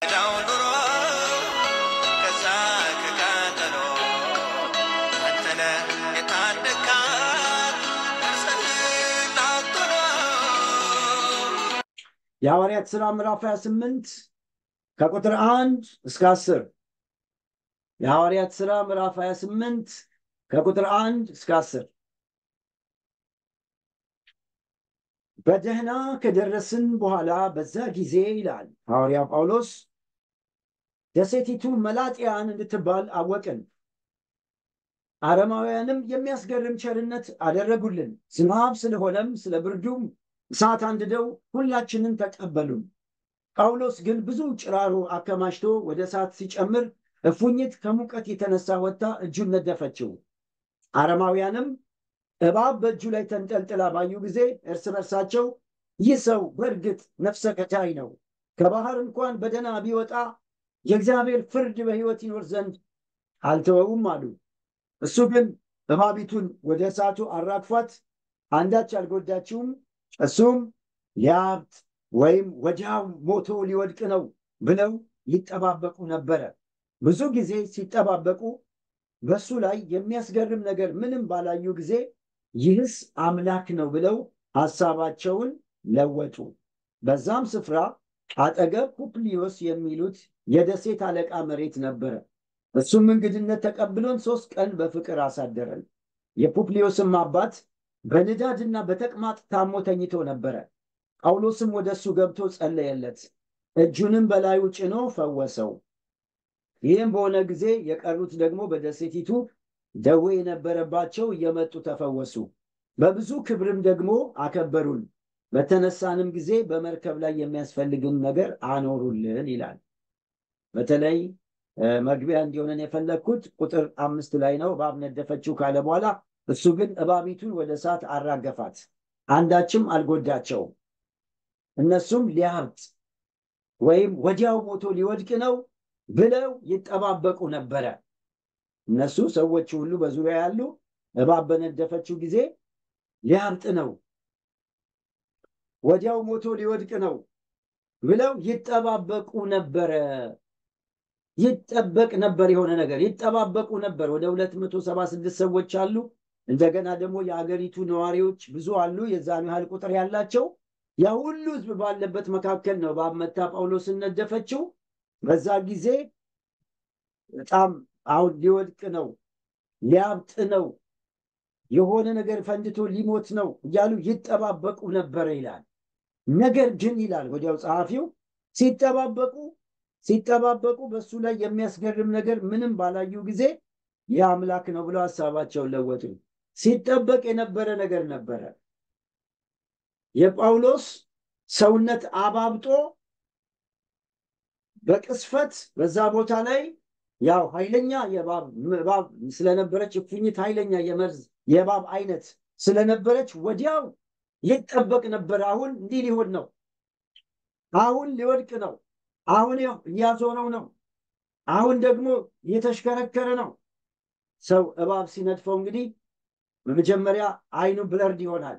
ዳው ኑሮ ከዛ ከቃጠሎ አንተነ የታደካት ነፍስህን አጥሎ የሐዋርያት ሥራ ምዕራፍ 28 ከቁጥር አንድ እስከ አስር የሐዋርያት ሥራ ምዕራፍ 28 ከቁጥር አንድ እስከ አስር በደህና ከደረስን በኋላ በዛ ጊዜ ይላል ሐዋርያ ጳውሎስ ደሴቲቱ መላጥያን እንድትባል አወቅን። አረማውያንም የሚያስገርም ቸርነት አደረጉልን። ዝናብ ስለሆነም ስለ ብርዱም እሳት አንድደው ሁላችንን ተቀበሉን። ጳውሎስ ግን ብዙ ጭራሮ አከማችቶ ወደ እሳት ሲጨምር እፉኝት ከሙቀት የተነሳ ወጥታ እጁን ነደፈችው። አረማውያንም እባብ በእጁ ላይ ተንጠልጥላ ባዩ ጊዜ እርስ በርሳቸው ይህ ሰው በእርግጥ ነፍሰ ገዳይ ነው፣ ከባህር እንኳን በደህና ቢወጣ የእግዚአብሔር ፍርድ በሕይወት ይኖር ዘንድ አልተወውም አሉ። እሱ ግን እባቢቱን ወደ እሳቱ አራግፏት አንዳች አልጎዳችውም። እሱም ሊያብጥ ወይም ወዲያው ሞቶ ሊወድቅ ነው ብለው ይጠባበቁ ነበረ። ብዙ ጊዜ ሲጠባበቁ በሱ ላይ የሚያስገርም ነገር ምንም ባላዩ ጊዜ ይህስ አምላክ ነው ብለው ሐሳባቸውን ለወጡ። በዛም ስፍራ አጠገብ ፑፕሊዮስ የሚሉት የደሴት አለቃ መሬት ነበረ። እሱም እንግድነት ተቀብሎን ሦስት ቀን በፍቅር አሳደረን። የፑፕሊዮስም አባት በንዳድና በተቅማጥ ታሞ ተኝቶ ነበረ። ጳውሎስም ወደ እሱ ገብቶ ጸለየለት፣ እጁንም በላዩ ጭኖ ፈወሰው። ይህም በሆነ ጊዜ የቀሩት ደግሞ በደሴቲቱ ደዌ የነበረባቸው እየመጡ ተፈወሱ። በብዙ ክብርም ደግሞ አከበሩን። በተነሳንም ጊዜ በመርከብ ላይ የሚያስፈልግን ነገር አኖሩልን ይላል። በተለይ መግቢያ እንዲሆነን የፈለግኩት ቁጥር አምስት ላይ ነው። እባብ ነደፈችው ካለ በኋላ እሱ ግን እባቢቱን ወደ እሳት አራገፋት፣ አንዳችም አልጎዳቸውም። እነሱም ሊያብጥ ወይም ወዲያው ሞቶ ሊወድቅ ነው ብለው ይጠባበቁ ነበረ። እነሱ ሰዎቹ ሁሉ በዙሪያ ያሉ እባብ በነደፈችው ጊዜ ሊያብጥ ነው፣ ወዲያው ሞቶ ሊወድቅ ነው ብለው ይጠባበቁ ነበረ። ይጠበቅ ነበር፣ የሆነ ነገር ይጠባበቁ ነበር። ወደ ሁለት መቶ ሰባ ስድስት ሰዎች አሉ። እንደገና ደግሞ የአገሪቱ ነዋሪዎች ብዙ አሉ፣ የዛኑ ያህል ቁጥር ያላቸው። ያ ሁሉ ሕዝብ ባለበት መካከል ነው እባብ መታ ጳውሎስን ነደፈችው። በዛ ጊዜ በጣም አሁን ሊወድቅ ነው፣ ሊያብጥ ነው፣ የሆነ ነገር ፈንድቶ ሊሞት ነው እያሉ ይጠባበቁ ነበረ ይላል። ነገር ግን ይላል ወዲያው ጸሐፊው ሲጠባበቁ ሲጠባበቁ በእሱ ላይ የሚያስገርም ነገር ምንም ባላዩ ጊዜ ይህ አምላክ ነው ብለው ሀሳባቸውን ለወጡ። ሲጠበቅ የነበረ ነገር ነበረ። የጳውሎስ ሰውነት አባብጦ በቅስፈት በዛ ቦታ ላይ ያው ኃይለኛ የእባብ ስለነበረች እፉኝት ኃይለኛ የመርዝ የእባብ አይነት ስለነበረች ወዲያው ይጠበቅ ነበር። አሁን እንዲህ ሊሆን ነው፣ አሁን ሊወድቅ ነው፣ አሁን እያዞረው ነው፣ አሁን ደግሞ እየተሽከረከረ ነው። ሰው እባብ ሲነድፈው እንግዲህ በመጀመሪያ አይኑ ብለርድ ይሆናል።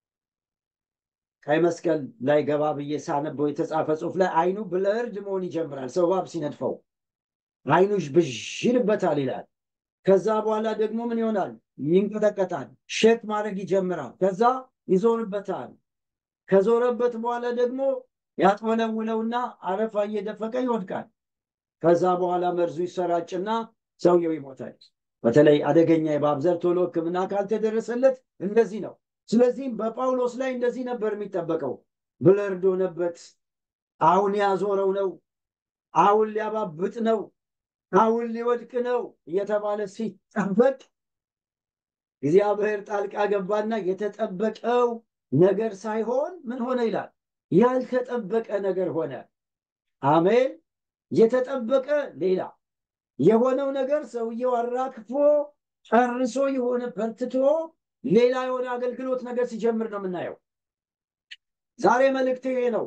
ቀይ መስቀል ላይ ገባ ብዬ ሳነበው የተጻፈ ጽሑፍ ላይ አይኑ ብለርድ መሆን ይጀምራል። ሰው እባብ ሲነድፈው አይኑ ብዥ ይልበታል ይላል። ከዛ በኋላ ደግሞ ምን ይሆናል? ይንቀጠቀጣል፣ ሼክ ማድረግ ይጀምራል። ከዛ ይዞርበታል። ከዞረበት በኋላ ደግሞ ያጥወለውለውና አረፋ እየደፈቀ ይወድቃል። ከዛ በኋላ መርዙ ይሰራጭና ሰውየው ይሞታል። በተለይ አደገኛ የእባብ ዘር ቶሎ ሕክምና ካልተደረሰለት እንደዚህ ነው። ስለዚህም በጳውሎስ ላይ እንደዚህ ነበር የሚጠበቀው። ብለርድ ሆነበት። አሁን ያዞረው ነው፣ አሁን ሊያባብጥ ነው፣ አሁን ሊወድቅ ነው እየተባለ ሲጠበቅ እግዚአብሔር ጣልቃ ገባና የተጠበቀው ነገር ሳይሆን ምን ሆነ ይላል? ያልተጠበቀ ነገር ሆነ። አሜን። የተጠበቀ ሌላ የሆነው ነገር ሰውየው አራክፎ ጨርሶ የሆነ በርትቶ ሌላ የሆነ አገልግሎት ነገር ሲጀምር ነው የምናየው። ዛሬ መልእክት ይሄ ነው።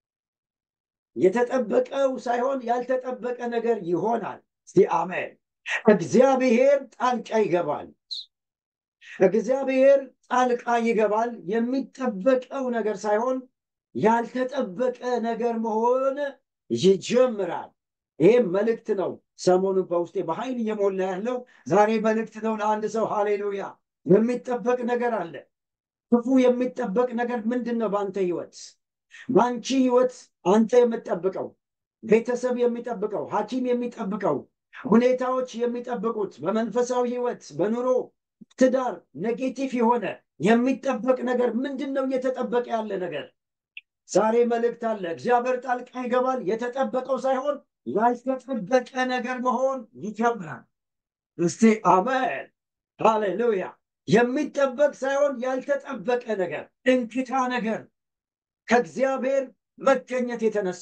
የተጠበቀው ሳይሆን ያልተጠበቀ ነገር ይሆናል። እስቲ አሜን። እግዚአብሔር ጣልቃ ይገባል። እግዚአብሔር ጣልቃ ይገባል። የሚጠበቀው ነገር ሳይሆን ያልተጠበቀ ነገር መሆን ይጀምራል። ይህም መልእክት ነው። ሰሞኑን በውስጤ በኃይል እየሞላ ያለው ዛሬ መልእክት ነው ለአንድ ሰው። ሃሌሉያ! የሚጠበቅ ነገር አለ። ክፉ የሚጠበቅ ነገር ምንድን ነው? በአንተ ህይወት፣ በአንቺ ህይወት አንተ የምጠብቀው ቤተሰብ የሚጠብቀው ሐኪም የሚጠብቀው ሁኔታዎች የሚጠብቁት በመንፈሳዊ ህይወት፣ በኑሮ፣ ትዳር ኔጌቲቭ የሆነ የሚጠበቅ ነገር ምንድን ነው? እየተጠበቀ ያለ ነገር ዛሬ መልእክት አለ። እግዚአብሔር ጣልቃ ይገባል። የተጠበቀው ሳይሆን ያልተጠበቀ ነገር መሆን ይጀምራል። እስቲ አሜን ሃሌሉያ። የሚጠበቅ ሳይሆን ያልተጠበቀ ነገር፣ እንክታ ነገር ከእግዚአብሔር መገኘት የተነሳ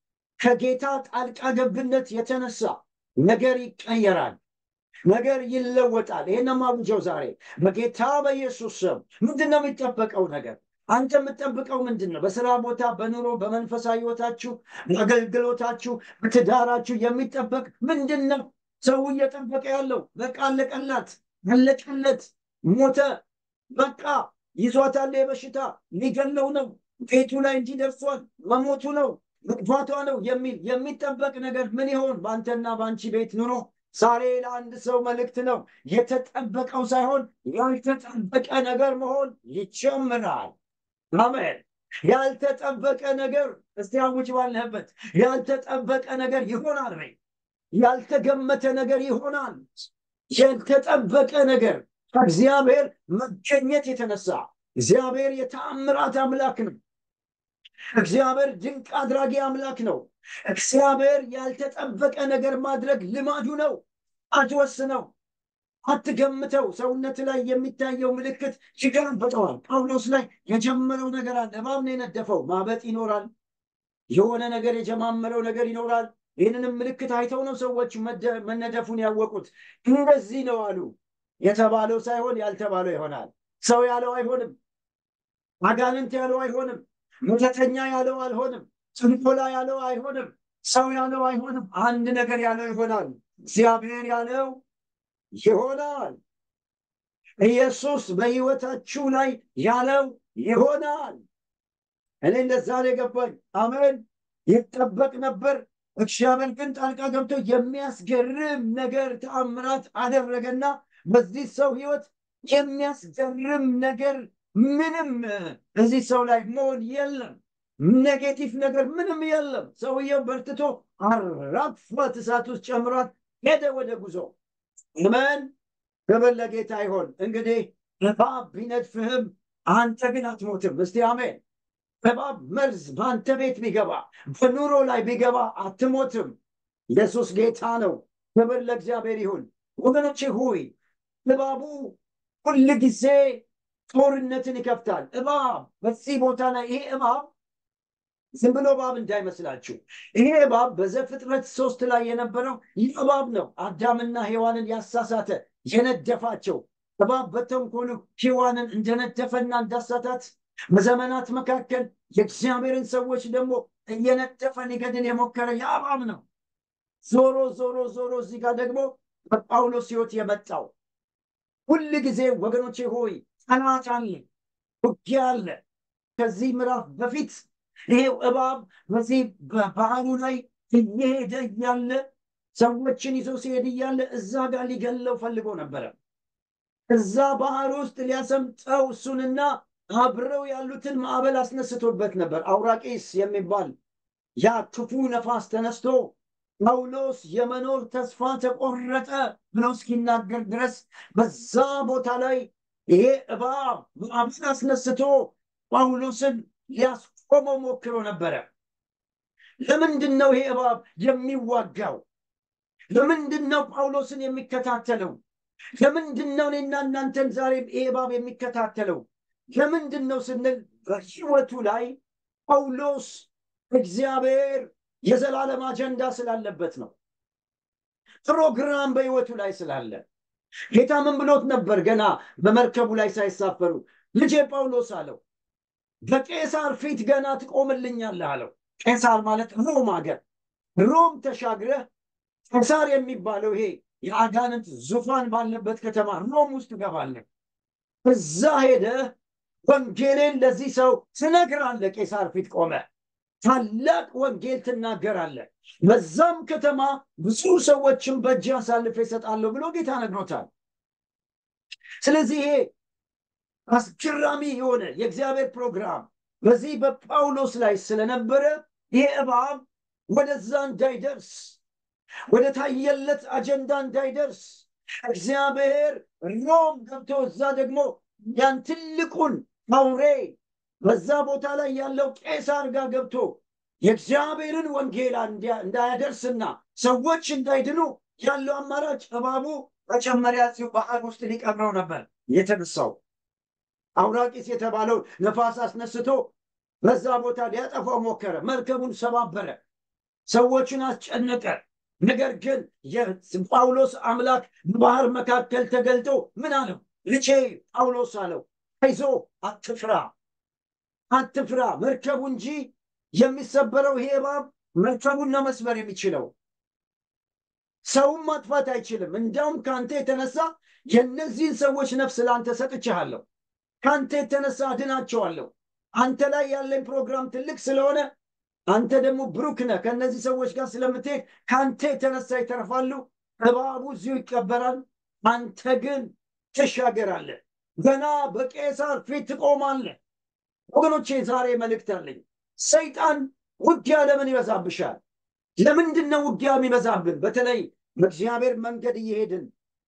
ከጌታ ጣልቃ ገብነት የተነሳ ነገር ይቀየራል፣ ነገር ይለወጣል። ይህን ማውጀው ዛሬ በጌታ በኢየሱስ ስም። ምንድን ነው የሚጠበቀው ነገር? አንተ የምትጠብቀው ምንድን ነው? በስራ ቦታ፣ በኑሮ፣ በመንፈሳዊ ህይወታችሁ፣ በአገልግሎታችሁ፣ በትዳራችሁ የሚጠበቅ ምንድን ነው? ሰው እየጠበቀ ያለው በቃ አለቀላት፣ አለቀለት፣ ሞተ፣ በቃ ይዟታል፣ የበሽታ ሊገለው ነው፣ ቤቱ ላይ እንዲህ ደርሷል፣ መሞቱ ነው፣ መጥፋቷ ነው የሚል የሚጠበቅ ነገር ምን ይሆን በአንተና በአንቺ ቤት ኑሮ? ዛሬ ለአንድ ሰው መልእክት ነው። የተጠበቀው ሳይሆን ያልተጠበቀ ነገር መሆን ይጀምራል። አሜን። ያልተጠበቀ ነገር እስቲ አውጅ ባለህበት ያልተጠበቀ ነገር ይሆናል ወይ? ያልተገመተ ነገር ይሆናል። ያልተጠበቀ ነገር ከእግዚአብሔር መገኘት የተነሳ እግዚአብሔር የተአምራት አምላክ ነው። እግዚአብሔር ድንቅ አድራጊ አምላክ ነው። እግዚአብሔር ያልተጠበቀ ነገር ማድረግ ልማዱ ነው። አትወስነው፣ አትገምተው። ሰውነት ላይ የሚታየው ምልክት ይገለበጠዋል። ጳውሎስ ላይ የጀመረው ነገር አለ። እባብ ነው የነደፈው። ማበጥ ይኖራል። የሆነ ነገር የጀማመረው ነገር ይኖራል። ይህንንም ምልክት አይተው ነው ሰዎች መነደፉን ያወቁት። እንደዚህ ነው አሉ። የተባለው ሳይሆን ያልተባለው ይሆናል። ሰው ያለው አይሆንም። አጋንንት ያለው አይሆንም። መተተኛ ያለው አልሆንም። ጥንቆላ ያለው አይሆንም። ሰው ያለው አይሆንም። አንድ ነገር ያለው ይሆናል። እግዚአብሔር ያለው ይሆናል። ኢየሱስ በሕይወታችሁ ላይ ያለው ይሆናል። እኔ እንደዛ ነው የገባኝ። አሜን። ይጠበቅ ነበር። እግዚአብሔር ግን ጣልቃ ገብቶ የሚያስገርም ነገር ተአምራት አደረገና በዚህ ሰው ሕይወት የሚያስገርም ነገር ምንም እዚህ ሰው ላይ መሆን የለም። ኔጌቲቭ ነገር ምንም የለም። ሰውየው በርትቶ አራግፏት እሳት ውስጥ ጨምሯት ሄደ ወደ ጉዞ። አሜን። ክብር ለጌታ ይሆን። እንግዲህ እባብ ቢነድፍህም አንተ ግን አትሞትም። እስቲ አሜን። እባብ መርዝ በአንተ ቤት ቢገባ በኑሮ ላይ ቢገባ አትሞትም። ኢየሱስ ጌታ ነው። ክብር ለእግዚአብሔር ይሁን። ወገኖቼ ሆይ እባቡ ሁል ጊዜ ጦርነትን ይከፍታል። እባብ በዚህ ቦታ ላይ ይሄ እባብ ዝም ብሎ እባብ እንዳይመስላችሁ። ይሄ እባብ በዘፍጥረት ሶስት ላይ የነበረው ይህ እባብ ነው። አዳምና ሔዋንን ያሳሳተ የነደፋቸው እባብ በተንኮሉ ሔዋንን እንደነደፈና እንዳሳታት በዘመናት መካከል የእግዚአብሔርን ሰዎች ደግሞ እየነደፈ ሊገድል የሞከረ ያ እባብ ነው። ዞሮ ዞሮ ዞሮ እዚህ ጋር ደግሞ በጳውሎስ ሕይወት የመጣው ሁል ጊዜ ወገኖቼ ሆይ ጠላት አለ፣ ውጊያ አለ። ከዚህ ምዕራፍ በፊት ይሄው እባብ በዚህ በባህሩ ላይ እየሄደ እያለ ሰዎችን ይዞ ሲሄድ እያለ እዛ ጋር ሊገለው ፈልጎ ነበረ። እዛ ባህር ውስጥ ሊያሰምጠው እሱንና አብረው ያሉትን ማዕበል አስነስቶበት ነበር። አውራቂስ የሚባል ያ ክፉ ነፋስ ተነስቶ ጳውሎስ የመኖር ተስፋ ተቆረጠ ብሎ እስኪናገር ድረስ በዛ ቦታ ላይ ይሄ እባብ ማዕበል አስነስቶ ጳውሎስን ሊያስቆመው ሞክሮ ነበረ። ለምንድን ነው ይሄ እባብ የሚዋጋው? ለምንድን ነው ጳውሎስን የሚከታተለው? ለምንድን ነው እኔና እናንተን ዛሬ ይሄ እባብ የሚከታተለው? ለምንድን ነው ስንል በሕይወቱ ላይ ጳውሎስ እግዚአብሔር የዘላለም አጀንዳ ስላለበት ነው። ፕሮግራም በሕይወቱ ላይ ስላለ ጌታ ምን ብሎት ነበር? ገና በመርከቡ ላይ ሳይሳፈሩ ልጄ ጳውሎስ አለው በቄሳር ፊት ገና ትቆምልኛለህ አለው። ቄሳር ማለት ሮም ሀገር፣ ሮም ተሻግረህ ቄሳር የሚባለው ይሄ የአጋንንት ዙፋን ባለበት ከተማ ሮም ውስጥ ትገባለህ። እዛ ሄደህ ወንጌሌን ለዚህ ሰው ትነግራለህ። ቄሳር ፊት ቆመ ታላቅ ወንጌል ትናገራለህ፣ በዛም ከተማ ብዙ ሰዎችን በእጅ አሳልፌ እሰጣለሁ ብሎ ጌታ ነግሮታል። ስለዚህ ይሄ አስገራሚ የሆነ የእግዚአብሔር ፕሮግራም በዚህ በጳውሎስ ላይ ስለነበረ ይሄ እባብ ወደዛ እንዳይደርስ ወደ ታየለት አጀንዳ እንዳይደርስ እግዚአብሔር ሮም ገብቶ እዛ ደግሞ ያን ትልቁን አውሬ በዛ ቦታ ላይ ያለው ቄሳር ጋር ገብቶ የእግዚአብሔርን ወንጌል እንዳያደርስና ሰዎች እንዳይድኑ ያለው አማራጭ እባቡ መጀመሪያ እዚሁ ባህር ውስጥ ሊቀብረው ነበር የተነሳው። አውራቂስ የተባለው ነፋስ አስነስቶ በዛ ቦታ ሊያጠፋው ሞከረ። መርከቡን ሰባበረ፣ ሰዎችን አስጨነቀ። ነገር ግን የጳውሎስ አምላክ በባህር መካከል ተገልጦ ምን አለው? ልጄ ጳውሎስ አለው፣ አይዞ አትፍራ፣ አትፍራ። መርከቡ እንጂ የሚሰበረው ይሄ እባብ መርከቡን ነው መስበር የሚችለው ሰውም ማጥፋት አይችልም። እንዲያውም ከአንተ የተነሳ የእነዚህን ሰዎች ነፍስ ለአንተ ሰጥቼሃለሁ። ከአንተ የተነሳ አድናቸዋለሁ። አንተ ላይ ያለኝ ፕሮግራም ትልቅ ስለሆነ አንተ ደግሞ ብሩክ ነህ። ከእነዚህ ሰዎች ጋር ስለምትሄድ ከአንተ የተነሳ ይተርፋሉ። እባቡ እዚሁ ይቀበራል። አንተ ግን ትሻገራለህ። ገና በቄሳር ፊት ትቆማለህ። ወገኖቼ ዛሬ መልእክት አለኝ። ሰይጣን ውጊያ ለምን ይበዛብሻል? ለምንድን ነው ውጊያ የሚበዛብን? በተለይ በእግዚአብሔር መንገድ እየሄድን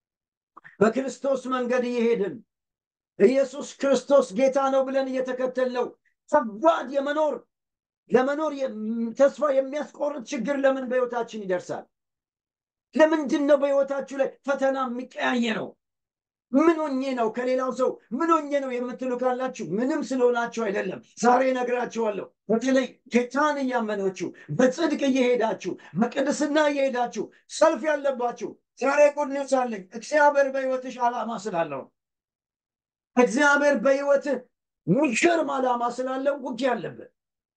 በክርስቶስ መንገድ እየሄድን ኢየሱስ ክርስቶስ ጌታ ነው ብለን እየተከተልነው ከባድ የመኖር ለመኖር ተስፋ የሚያስቆርጥ ችግር ለምን በሕይወታችን ይደርሳል? ለምንድን ነው በሕይወታችሁ ላይ ፈተና የሚቀያየረው? ምን ሆኜ ነው ከሌላው ሰው ምን ሆኜ ነው የምትሉ ካላችሁ ምንም ስለሆናችሁ አይደለም። ዛሬ እነግራችኋለሁ። በተለይ ጌታን እያመናችሁ በጽድቅ እየሄዳችሁ በቅድስና እየሄዳችሁ ሰልፍ ያለባችሁ ዛሬ ጉድ ኒውስ አለኝ። እግዚአብሔር በሕይወትሽ ዓላማ ስላለው እግዚአብሔር በሕይወትህ ሚገርም ዓላማ ስላለው ውጊያ አለብህ፣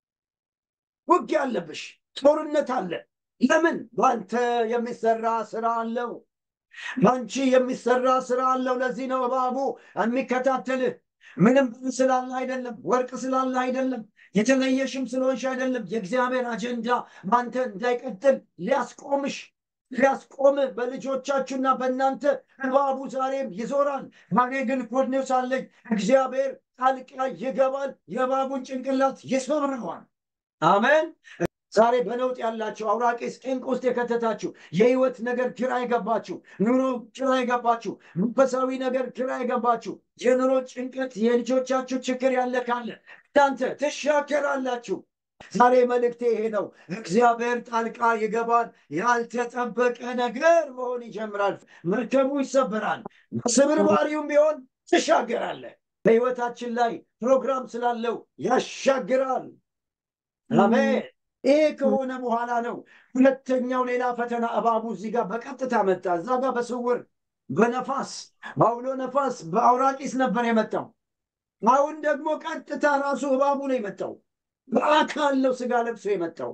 ውጊያ አለብሽ፣ ጦርነት አለ። ለምን? በአንተ የሚሰራ ስራ አለው። በአንቺ የሚሰራ ስራ አለው። ለዚህ ነው እባቡ የሚከታተልህ። ምንም ስላለ አይደለም፣ ወርቅ ስላለ አይደለም፣ የተለየሽም ስለሆንሽ አይደለም። የእግዚአብሔር አጀንዳ በአንተ እንዳይቀጥል ሊያስቆምሽ ሊያስቆምህ በልጆቻችሁና በእናንተ እባቡ ዛሬም ይዞራል። ዛሬ ግን ጉድ ኒውስ አለኝ። እግዚአብሔር ጣልቃ ይገባል፣ የእባቡን ጭንቅላት ይሰብረዋል። አሜን። ዛሬ በነውጥ ያላችሁ አውራቂስ ጭንቅ ውስጥ የከተታችሁ የህይወት ነገር ግራ የገባችሁ ኑሮ ግራ የገባችሁ መንፈሳዊ ነገር ግራ የገባችሁ የኑሮ ጭንቀት የልጆቻችሁ ችግር ያለ ካለ እናንተ ትሻገራላችሁ። ዛሬ መልእክቴ ይሄ ነው። እግዚአብሔር ጣልቃ ይገባል። ያልተጠበቀ ነገር መሆን ይጀምራል። መርከቡ ይሰበራል። ስብርባሪውም ቢሆን ትሻገራለህ። በህይወታችን ላይ ፕሮግራም ስላለው ያሻግራል። አሜን። ይሄ ከሆነ በኋላ ነው ሁለተኛው ሌላ ፈተና እባቡ እዚህ ጋር በቀጥታ መጣ። እዛ ጋር በስውር በነፋስ በአውሎ ነፋስ በአውራቂስ ነበር የመጣው። አሁን ደግሞ ቀጥታ ራሱ እባቡ ነው የመጣው። በአካል ነው ስጋ ለብሶ የመጣው።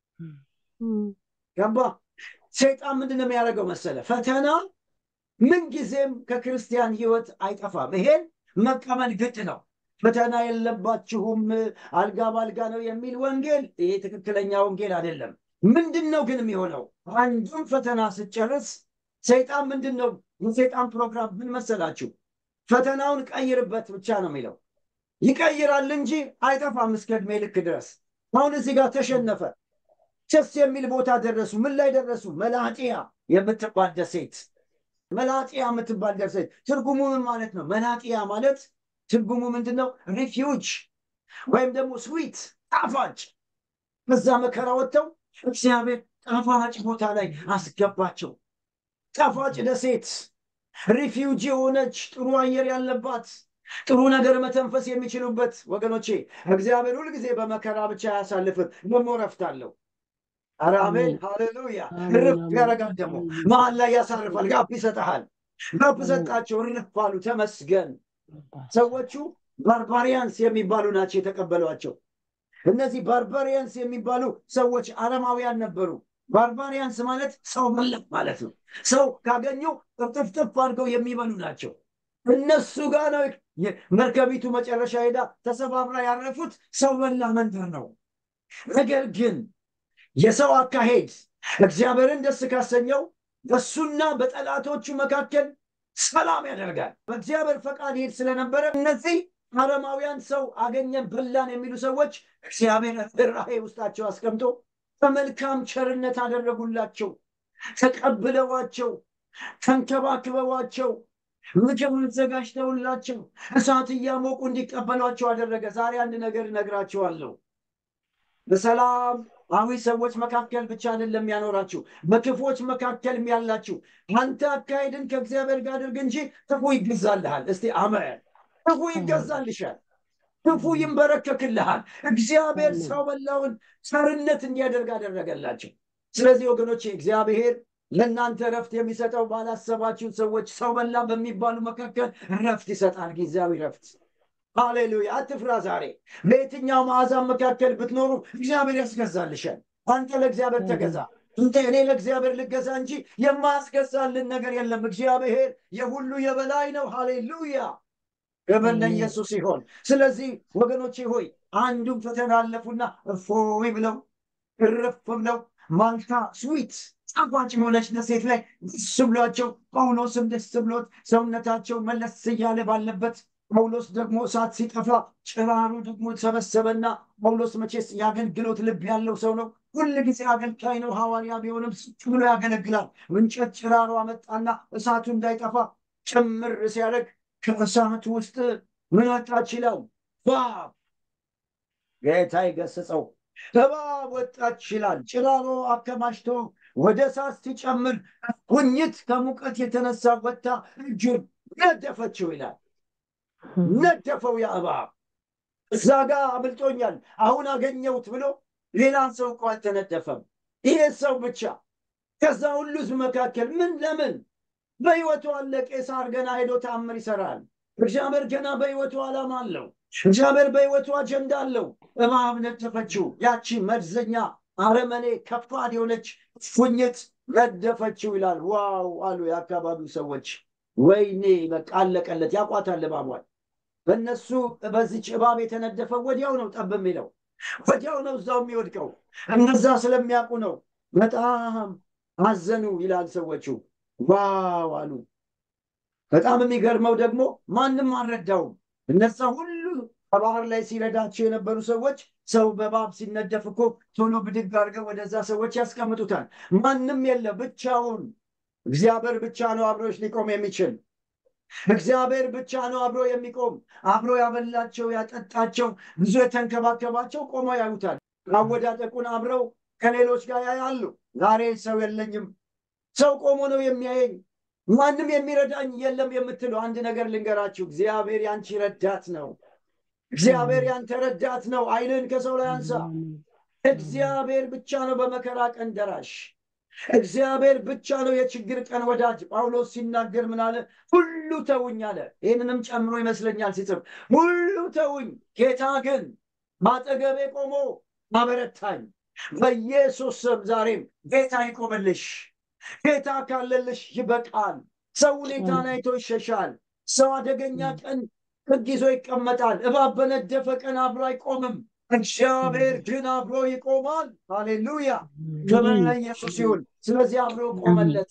ገባ? ሰይጣን ምንድን ነው የሚያደርገው መሰለ? ፈተና ምንጊዜም ከክርስቲያን ህይወት አይጠፋም። ይሄን መቀበል ግድ ነው። ፈተና የለባችሁም አልጋ ባልጋ ነው የሚል ወንጌል ይሄ ትክክለኛ ወንጌል አይደለም። ምንድን ነው ግን የሚሆነው? አንዱን ፈተና ስጨርስ ሰይጣን ምንድን ነው የሰይጣን ፕሮግራም ምን መሰላችሁ? ፈተናውን ቀይርበት ብቻ ነው የሚለው። ይቀይራል እንጂ አይጠፋም እስከ ዕድሜ ልክ ድረስ። አሁን እዚህ ጋር ተሸነፈ። ቸስ የሚል ቦታ ደረሱ። ምን ላይ ደረሱ? መላጢያ የምትባል ደሴት መላጢያ የምትባል ደሴት ትርጉሙ ምን ማለት ነው? መላጢያ ማለት ትርጉሙ ምንድን ነው? ሪፊውጅ ወይም ደግሞ ስዊት ጣፋጭ። በዛ መከራ ወጥተው እግዚአብሔር ጣፋጭ ቦታ ላይ አስገባቸው። ጣፋጭ ደሴት ሪፊውጅ የሆነች ጥሩ አየር ያለባት ጥሩ ነገር መተንፈስ የሚችሉበት። ወገኖቼ እግዚአብሔር ሁልጊዜ በመከራ ብቻ አያሳልፍም፣ ደግሞ ረፍት አለው። ኧረ አሜን ሃሌሉያ። እርፍ ያደርጋል፣ ደግሞ መሀል ላይ ያሳርፋል፣ ጋፕ ይሰጠሃል። ጋፕ ሰጣቸው፣ እርፍ አሉ። ተመስገን። ሰዎቹ ባርባሪያንስ የሚባሉ ናቸው የተቀበሏቸው። እነዚህ ባርባሪያንስ የሚባሉ ሰዎች አረማውያን ነበሩ። ባርባሪያንስ ማለት ሰው መለክ ማለት ነው። ሰው ካገኙ ጥፍጥፍ አድርገው የሚበሉ ናቸው። እነሱ ጋር ነው መርከቢቱ መጨረሻ ሄዳ ተሰባብራ ያረፉት። ሰው በላ መንደር ነው። ነገር ግን የሰው አካሄድ እግዚአብሔርን ደስ ካሰኘው በሱና በጠላቶቹ መካከል ሰላም ያደርጋል። በእግዚአብሔር ፈቃድ ይሄድ ስለነበረ እነዚህ አረማውያን ሰው አገኘን በላን የሚሉ ሰዎች እግዚአብሔር ርኅራኄ ውስጣቸው አስቀምጦ በመልካም ቸርነት አደረጉላቸው። ተቀብለዋቸው፣ ተንከባክበዋቸው፣ ምግብ አዘጋጅተውላቸው እሳት እያሞቁ እንዲቀበሏቸው አደረገ። ዛሬ አንድ ነገር እነግራችኋለሁ። በሰላማዊ ሰዎች መካከል ብቻ አይደለም ያኖራችሁ፣ በክፎች መካከል ያላችሁ። አንተ አካሄድን ከእግዚአብሔር ጋር አድርግ እንጂ ክፉ ይገዛልሃል። እስቲ አሜን። ክፉ ይገዛልሻል፣ ክፉ ይንበረከክልሃል። እግዚአብሔር ሰው በላውን ቸርነት እንዲያደርግ አደረገላቸው። ስለዚህ ወገኖቼ እግዚአብሔር ለእናንተ ረፍት የሚሰጠው ባላሰባችሁ ሰዎች ሰው በላ በሚባሉ መካከል ረፍት ይሰጣል። ጊዜያዊ ረፍት ሃሌሉያ! አትፍራ። ዛሬ በየትኛው ማዕዛን መካከል ብትኖሩ እግዚአብሔር ያስገዛልሻል። አንተ ለእግዚአብሔር ተገዛ። እንተ እኔ ለእግዚአብሔር ልገዛ እንጂ የማያስገዛልን ነገር የለም። እግዚአብሔር የሁሉ የበላይ ነው። ሃሌሉያ! ክብር ለኢየሱስ ይሆን። ስለዚህ ወገኖቼ ሆይ አንዱን ፈተና አለፉና እፎይ ብለው እረፍ ብለው ማልታ ስዊት ጣፋጭ የሆነች ደሴት ላይ ደስ ብሏቸው ጳውሎስም ደስ ብሎት ሰውነታቸው መለስ እያለ ባለበት ጳውሎስ ደግሞ እሳት ሲጠፋ ጭራሩ ደግሞ ሰበሰበና ጳውሎስ መቼስ የአገልግሎት ልብ ያለው ሰው ነው። ሁል ጊዜ አገልጋይ ነው። ሐዋርያ ቢሆንም ስጭ ብሎ ያገለግላል። እንጨት ጭራሮ አመጣና እሳቱ እንዳይጠፋ ጭምር ሲያደርግ ከእሳቱ ውስጥ ምን ወጣች ይላል? እባብ። ጌታ ይገስጸው። እባብ ወጣች ይላል። ጭራሮ አከማችቶ ወደ እሳት ሲጨምር ጉኝት ከሙቀት የተነሳ ወጥታ እጁን ነደፈችው ይላል። ነደፈው ያ እባብ። እዛ ጋ አምልጦኛል አሁን አገኘሁት ብሎ ሌላ ሰው እኮ አልተነደፈም። ይሄ ሰው ብቻ ከዛ ሁሉ ሕዝብ መካከል ምን ለምን በሕይወቱ አለ። ቄሳር ገና ሄዶ ተአምር ይሰራል። እግዚአብሔር ገና በሕይወቱ ዓላማ አለው። እግዚአብሔር በሕይወቱ አጀንዳ አለው። እባብ ነደፈችው። ያቺ መርዘኛ አረመኔ ከባድ የሆነች ፉኝት ነደፈችው ይላል። ዋው አሉ የአካባቢው ሰዎች። ወይኔ በቃ አለቀለት። ያቋታል እባቧል። በእነሱ በዚች እባብ የተነደፈው ወዲያው ነው ጠብ የሚለው ወዲያው ነው እዛው የሚወድቀው። እነዛ ስለሚያውቁ ነው። በጣም አዘኑ ይላል ሰዎቹ። ዋው አሉ። በጣም የሚገርመው ደግሞ ማንም አልረዳውም። እነዛ ሁሉ ከባህር ላይ ሲረዳቸው የነበሩ ሰዎች ሰው በእባብ ሲነደፍ እኮ ቶሎ ብድግ አድርገው ወደዛ ሰዎች ያስቀምጡታል። ማንም የለ ብቻውን። እግዚአብሔር ብቻ ነው አብሮች ሊቆም የሚችል። እግዚአብሔር ብቻ ነው አብሮ የሚቆም። አብሮ ያበላቸው ያጠጣቸው፣ ብዙ የተንከባከባቸው ቆመው ያዩታል። አወዳደቁን አብረው ከሌሎች ጋር ያያሉ። ዛሬ ሰው የለኝም፣ ሰው ቆሞ ነው የሚያየኝ፣ ማንም የሚረዳኝ የለም የምትሉ አንድ ነገር ልንገራችሁ። እግዚአብሔር ያንቺ ረዳት ነው። እግዚአብሔር ያንተ ረዳት ነው። ዓይንን ከሰው ላይ አንሳ። እግዚአብሔር ብቻ ነው በመከራ ቀን ደራሽ። እግዚአብሔር ብቻ ነው የችግር ቀን ወዳጅ። ጳውሎስ ሲናገር ምን አለ? ሁሉ ተውኝ አለ። ይህንንም ጨምሮ ይመስለኛል ሲጽፍ ሁሉ ተውኝ፣ ጌታ ግን ማጠገቤ ቆሞ አበረታኝ። በኢየሱስ ስም ዛሬም ጌታ ይቆምልሽ። ጌታ ካለልሽ ይበቃል። ሰው ሁኔታን አይቶ ይሸሻል። ሰው አደገኛ ቀን ሕግ ይዞ ይቀመጣል። እባብ በነደፈ ቀን አብሮ አይቆምም። እግዚአብሔር ግን አብሮ ይቆማል። ሃሌሉያ! ክብር ለኢየሱስ ይሁን። ስለዚህ አብሮ ቆመለት።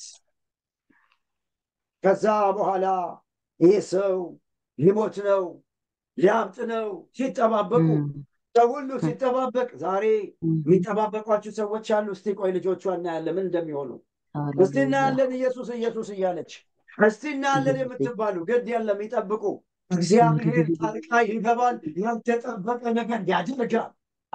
ከዛ በኋላ ይህ ሰው ሊሞት ነው፣ ሊያብጥ ነው ሲጠባበቁ ሰው ሁሉ ሲጠባበቅ፣ ዛሬ የሚጠባበቋችሁ ሰዎች አሉ። እስቲ ቆይ ልጆቿ እናያለን ምን እንደሚሆኑ። እስቲ እናያለን ኢየሱስ ኢየሱስ እያለች እስቲ እናያለን የምትባሉ ግድ የለም ይጠብቁ። እግዚአብሔር ጣልቃ ይገባል። ያልተጠበቀ ነገር ያደርጋል።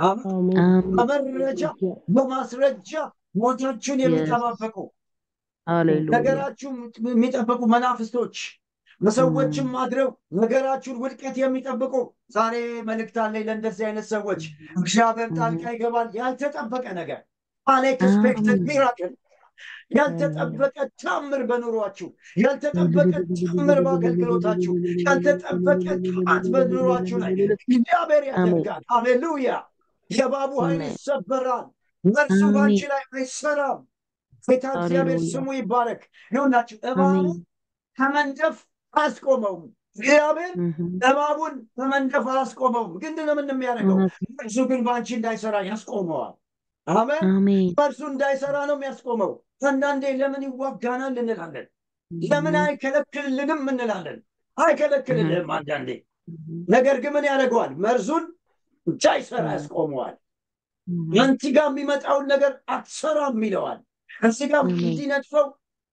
በመረጃ በማስረጃ ሞታችሁን የሚጠባበቁ ነገራችሁን የሚጠብቁ መናፍስቶች በሰዎችም አድረው ነገራችሁን ውድቀት የሚጠብቁ ዛሬ መልእክት አለኝ ለእንደዚህ አይነት ሰዎች። እግዚአብሔር ጣልቃ ይገባል። ያልተጠበቀ ነገር አንኤክስፔክትድ ሚራክል ያልተጠበቀ ታምር በኑሯችሁ፣ ያልተጠበቀ ታምር በአገልግሎታችሁ፣ ያልተጠበቀ ቅባት በኑሯችሁ ላይ እግዚአብሔር ያደርጋል። ሃሌሉያ! የእባቡ ኃይል ይሰበራል። መርሱ ባንቺ ላይ አይሰራም። ጌታ እግዚአብሔር ስሙ ይባረክ። ይሁናችሁ እባቡ ከመንደፍ አያስቆመውም። እግዚአብሔር Mhm. እባቡን በመንደፍ አያስቆመውም። ግን ምንድን ነው የሚያደርገው? እውነት እርሱ ግን በአንቺ እንዳይሰራ ያስቆመዋል። አሜን። አሜን። በእርሱ እንዳይሰራ ነው የሚያስቆመው። አንዳንዴ ለምን ይዋጋናል እንላለን። ለምን አይከለክልልንም እንላለን። አይከለክልልህም አንዳንዴ። Mhm. ነገር ግን ምን ያደርገዋል? መርዙን እንዳይሰራ ያስቆመዋል። Mhm. አንቺ ጋር የሚመጣውን ነገር አትሰራም ይለዋል። እዚህ ጋር አሜን። እንዲነድፈው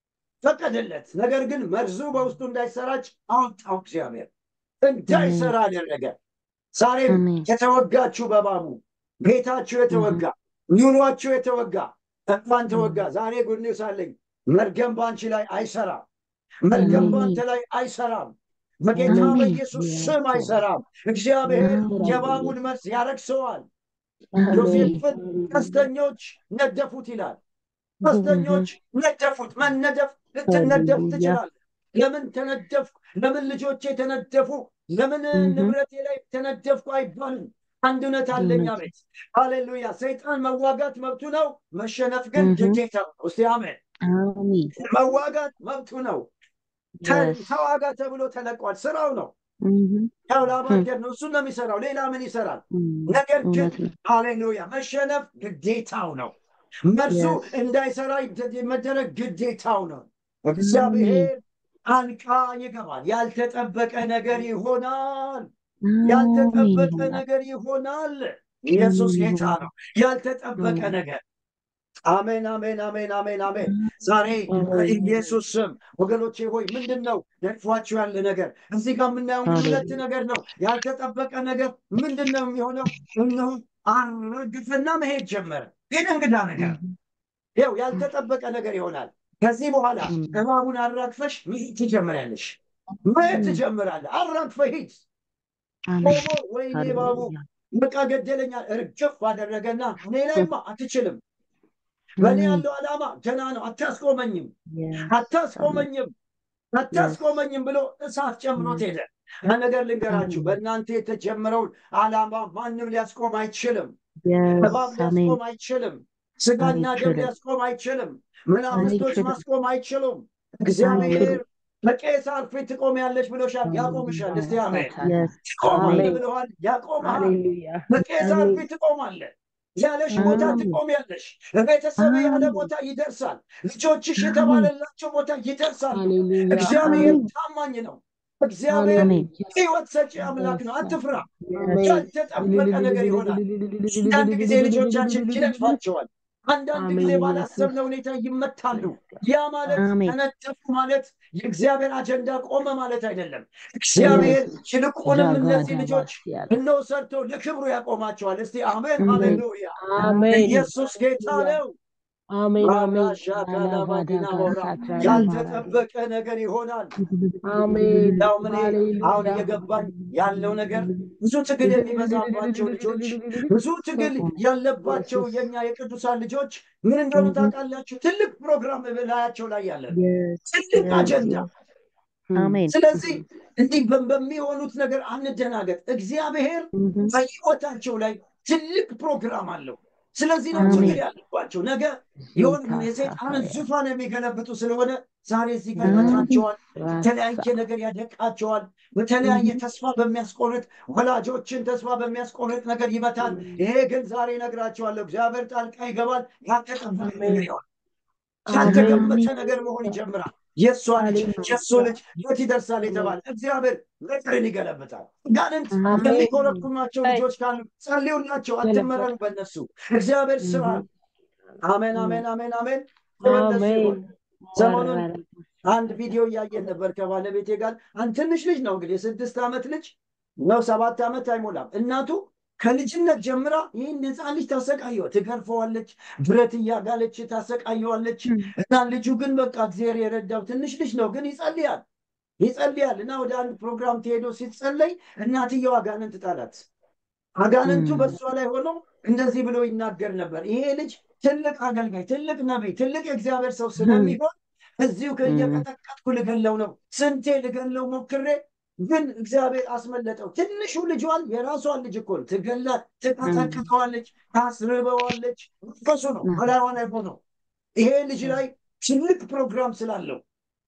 ፈቀደለት። ነገር ግን መርዙ በውስጡ እንዳይሰራጭ አወጣው እግዚአብሔር። እንዳይሰራ አደረገ። ዛሬም አሜን። የተወጋችሁ በባቡ ቤታችሁ የተወጋ ኑሯችሁ የተወጋ እንኳን ተወጋ። ዛሬ ጉድ ኒውስ አለኝ። መርገም በአንቺ ላይ አይሰራም። መርገም አሜን። በአንተ ላይ አይሰራም። በጌታ አሜን። በኢየሱስ ስም አይሰራም። እግዚአብሔር አሜን። የባቡን መርዝ ያረክሰዋል። አሜን። ዮሴፍን ቀስተኞች ነደፉት ይላል። ቀስተኞች ነደፉት። መነደፍ ልትነደፍ ሃሌሉያ። ትችላለህ። ለምን ተነደፍኩ? ለምን ልጆቼ ተነደፉ? ለምን እህ። ንብረቴ ላይ ተነደፍኩ አይባልም። አንድ እውነት አለኝ። እውነት። አቤት ሃሌሉያ። ሰይጣን መዋጋት መብቱ ነው፣ መሸነፍ ግን እህ። ግዴታ ነው። እስቲ አሜን። አሜን። መዋጋት መብቱ ነው። ተ- Yes. ተዋጋ ተብሎ ተለቋል። ስራው ነው። Mhm. ያው ላባደር ነው። እሱን ነው የሚሰራው። ሌላ ምን ይሰራል? Mm. ነገር ግን እውነት ነው። ሃሌሉያ መሸነፍ ግዴታው ነው። መርሱ Yes. እንዳይሰራ ይደ- መደረግ ግዴታው ነው። እግዚአብሔር አንቃ ይገባል። ያልተጠበቀ ነገር ይሆናል። ያልተጠበቀ አሜን። ነገር ይሆናል። ኢየሱስ ጌታ ነው። ያልተጠበቀ አሜን። ነገር አሜን፣ አሜን፣ አሜን፣ አሜን፣ አሜን። ዛሬ አሜን። በኢየሱስ ስም ወገኖቼ ሆይ ምንድን ነው ነድፏችሁ ያለ ነገር? እዚህ ጋር የምናየው እንግዲህ አሜን። ሁለት ነገር ነው። ያልተጠበቀ ነገር ምንድን ነው የሚሆነው? እነሆ አረግፍና መሄድ ጀመረ። ግን እንግዳ ነገር ይኸው ያልተጠበቀ ነገር ይሆናል። ከዚህ በኋላ Mm. እባቡን አራግፈሽ መሄድ ትጀምሪያለሽ። መሄድ ትጀምራለህ። አራግፈህ ሂድ። አሜን። ቆሞ ወይኔ እባቡ ሃሌሉያ። በቃ ገደለኛል። እርግፍ አደረገና እኔ ላይማ አትችልም። በእኔ Mm. ያለው ዓላማ ገና ነው። አታስቆመኝም፣ Yes. አታስቆመኝም፣ አታስቆመኝም ብሎ እሳት ጨምሮት ሄደ። አንድ ነገር ልንገራችሁ፣ Mm. በእናንተ የተጀመረውን ዓላማ ማንም ሊያስቆም አይችልም። Yes. እባብ አሜን። ሊያስቆም አይችልም። ስጋና ደም አይችልም። ሊያስቆም አይችልም። መናፍስቶች አይችልም። ማስቆም አይችሉም። እግዚአብሔር አይችልም። በቄሳር ፊት ትቆሚያለሽ ብሎሻል፣ ያቆምሻል። እስቲ አሜን። Yes. ትቆማለህ አሜን። ብለዋል፣ ያቆምሃል። ሃሌሉያ። በቄሳር አሜን። ፊት ትቆማለህ። ያለሽ ቦታ አሜን። ትቆሚያለሽ። ቤተሰብ ያለ አሜን። ቦታ ይደርሳል። ልጆችሽ አሜን። የተባለላቸው ቦታ ይደርሳሉ። ሃሌሉያ። እግዚአብሔር አሜን። ታማኝ ነው። እግዚአብሔር አሜን። ሕይወት ሰጪ አምላክ ነው። አትፍራ። Yes. ያልተጠበቀ ነገር ይሆናል። አንዳንድ ጊዜ ልጆቻችን ይነድፋቸዋል። አንዳንድ ጊዜ አሜን። ባላሰብነው ሁኔታ ይመታሉ። ያ ማለት አሜን። ተነጠፉ ማለት የእግዚአብሔር አጀንዳ ቆመ ማለት አይደለም። እግዚአብሔር ይልቁንም እነዚህ ልጆች እነሆ ሰርቶ ለክብሩ ያቆማቸዋል። እስቲ አሜን አሜን። ሃሌሉያ። አሜን ኢየሱስ ጌታ ነው። አሜን አሜን ራሻካላባዲና ሞራ ያልተጠበቀ ነገር ይሆናል። አሜን ያው ምን ሃሌሉያ። አሁን እየገባኝ ያለው ነገር ብዙ ትግል የሚበዛባቸው ልጆች ብዙ ትግል ያለባቸው የኛ የቅዱሳን ልጆች ምን እንደሆነ ታውቃላችሁ? ትልቅ ፕሮግራም በላያቸው ላይ ያለ ነው። ትልቅ አጀንዳ። አሜን። ስለዚህ እንዲህ በ- በሚሆኑት ነገር አንደናገጥ። እግዚአብሔር በሕይወታቸው ላይ ትልቅ ፕሮግራም አለው። ስለዚህ ነው አሜን። ትግል ያለባቸው። ነገ የሆነ የሰይጣንን ዙፋን የሚገለብጡ ስለሆነ ዛሬ እዚህ ጋር አሜን። ይመታቸዋል። የተለያየ ነገር ያደቃቸዋል። በተለያየ ተስፋ በሚያስቆርጥ ወላጆችን ተስፋ በሚያስቆርጥ ነገር ይመታል። ይሄ ግን ዛሬ እነግራቸዋለሁ፣ እግዚአብሔር ጣልቃ ይገባል። ያልተጠበቀ ነገር ይሆናል። ያልተገመተ ነገር መሆን ይጀምራል። የእሷ ልጅ የእሱ ልጅ የት ይደርሳል የተባለ እግዚአብሔር ነገርን ይገለብጣል። ጋንንት አሜን። የሚኮረኩማቸው ልጆች ካሉ ጸልዩላቸው፣ አትመረሩ በእነሱ እግዚአብሔር ስራ አሜን፣ አሜን፣ አሜን፣ አሜን። ተመለሱ ይሆን። ሰሞኑን አንድ ቪዲዮ እያየን ነበር ከባለቤቴ ጋር። አንድ ትንሽ ልጅ ነው እንግዲህ የስድስት ዓመት ልጅ ነው፣ ሰባት ዓመት አይሞላም። እናቱ ከልጅነት ጀምራ ይህን ህፃን ልጅ ታሰቃየው፣ ትገርፈዋለች፣ ብረት እያጋለች ታሰቃየዋለች። እና ልጁ ግን በቃ እግዚአብሔር የረዳው ትንሽ ልጅ ነው፣ ግን ይጸልያል ይጸልያል። እና ወደ አንድ ፕሮግራም ተሄዶ ሲጸለይ እናትየው አጋንንት ጣላት። አጋንንቱ ም። በእሷ ላይ ሆኖ እንደዚህ ብሎ ይናገር ነበር። ይሄ ልጅ ትልቅ አገልጋይ፣ ትልቅ ነቢይ፣ ትልቅ የእግዚአብሔር ሰው ስለሚሆን እዚሁ እየቀጠቀጥኩ ልገለው ነው። ስንቴ ልገለው ሞክሬ ግን እግዚአብሔር አስመለጠው። ትንሹ ልጇን የራሷን ልጅ እኮ ነው ትገላት፣ ትቀጠቅጠዋለች፣ ታስርበዋለች። መንፈሱ ነው በላይዋ ላይ ሆኖ ይሄ ልጅ ላይ ትልቅ ፕሮግራም ስላለው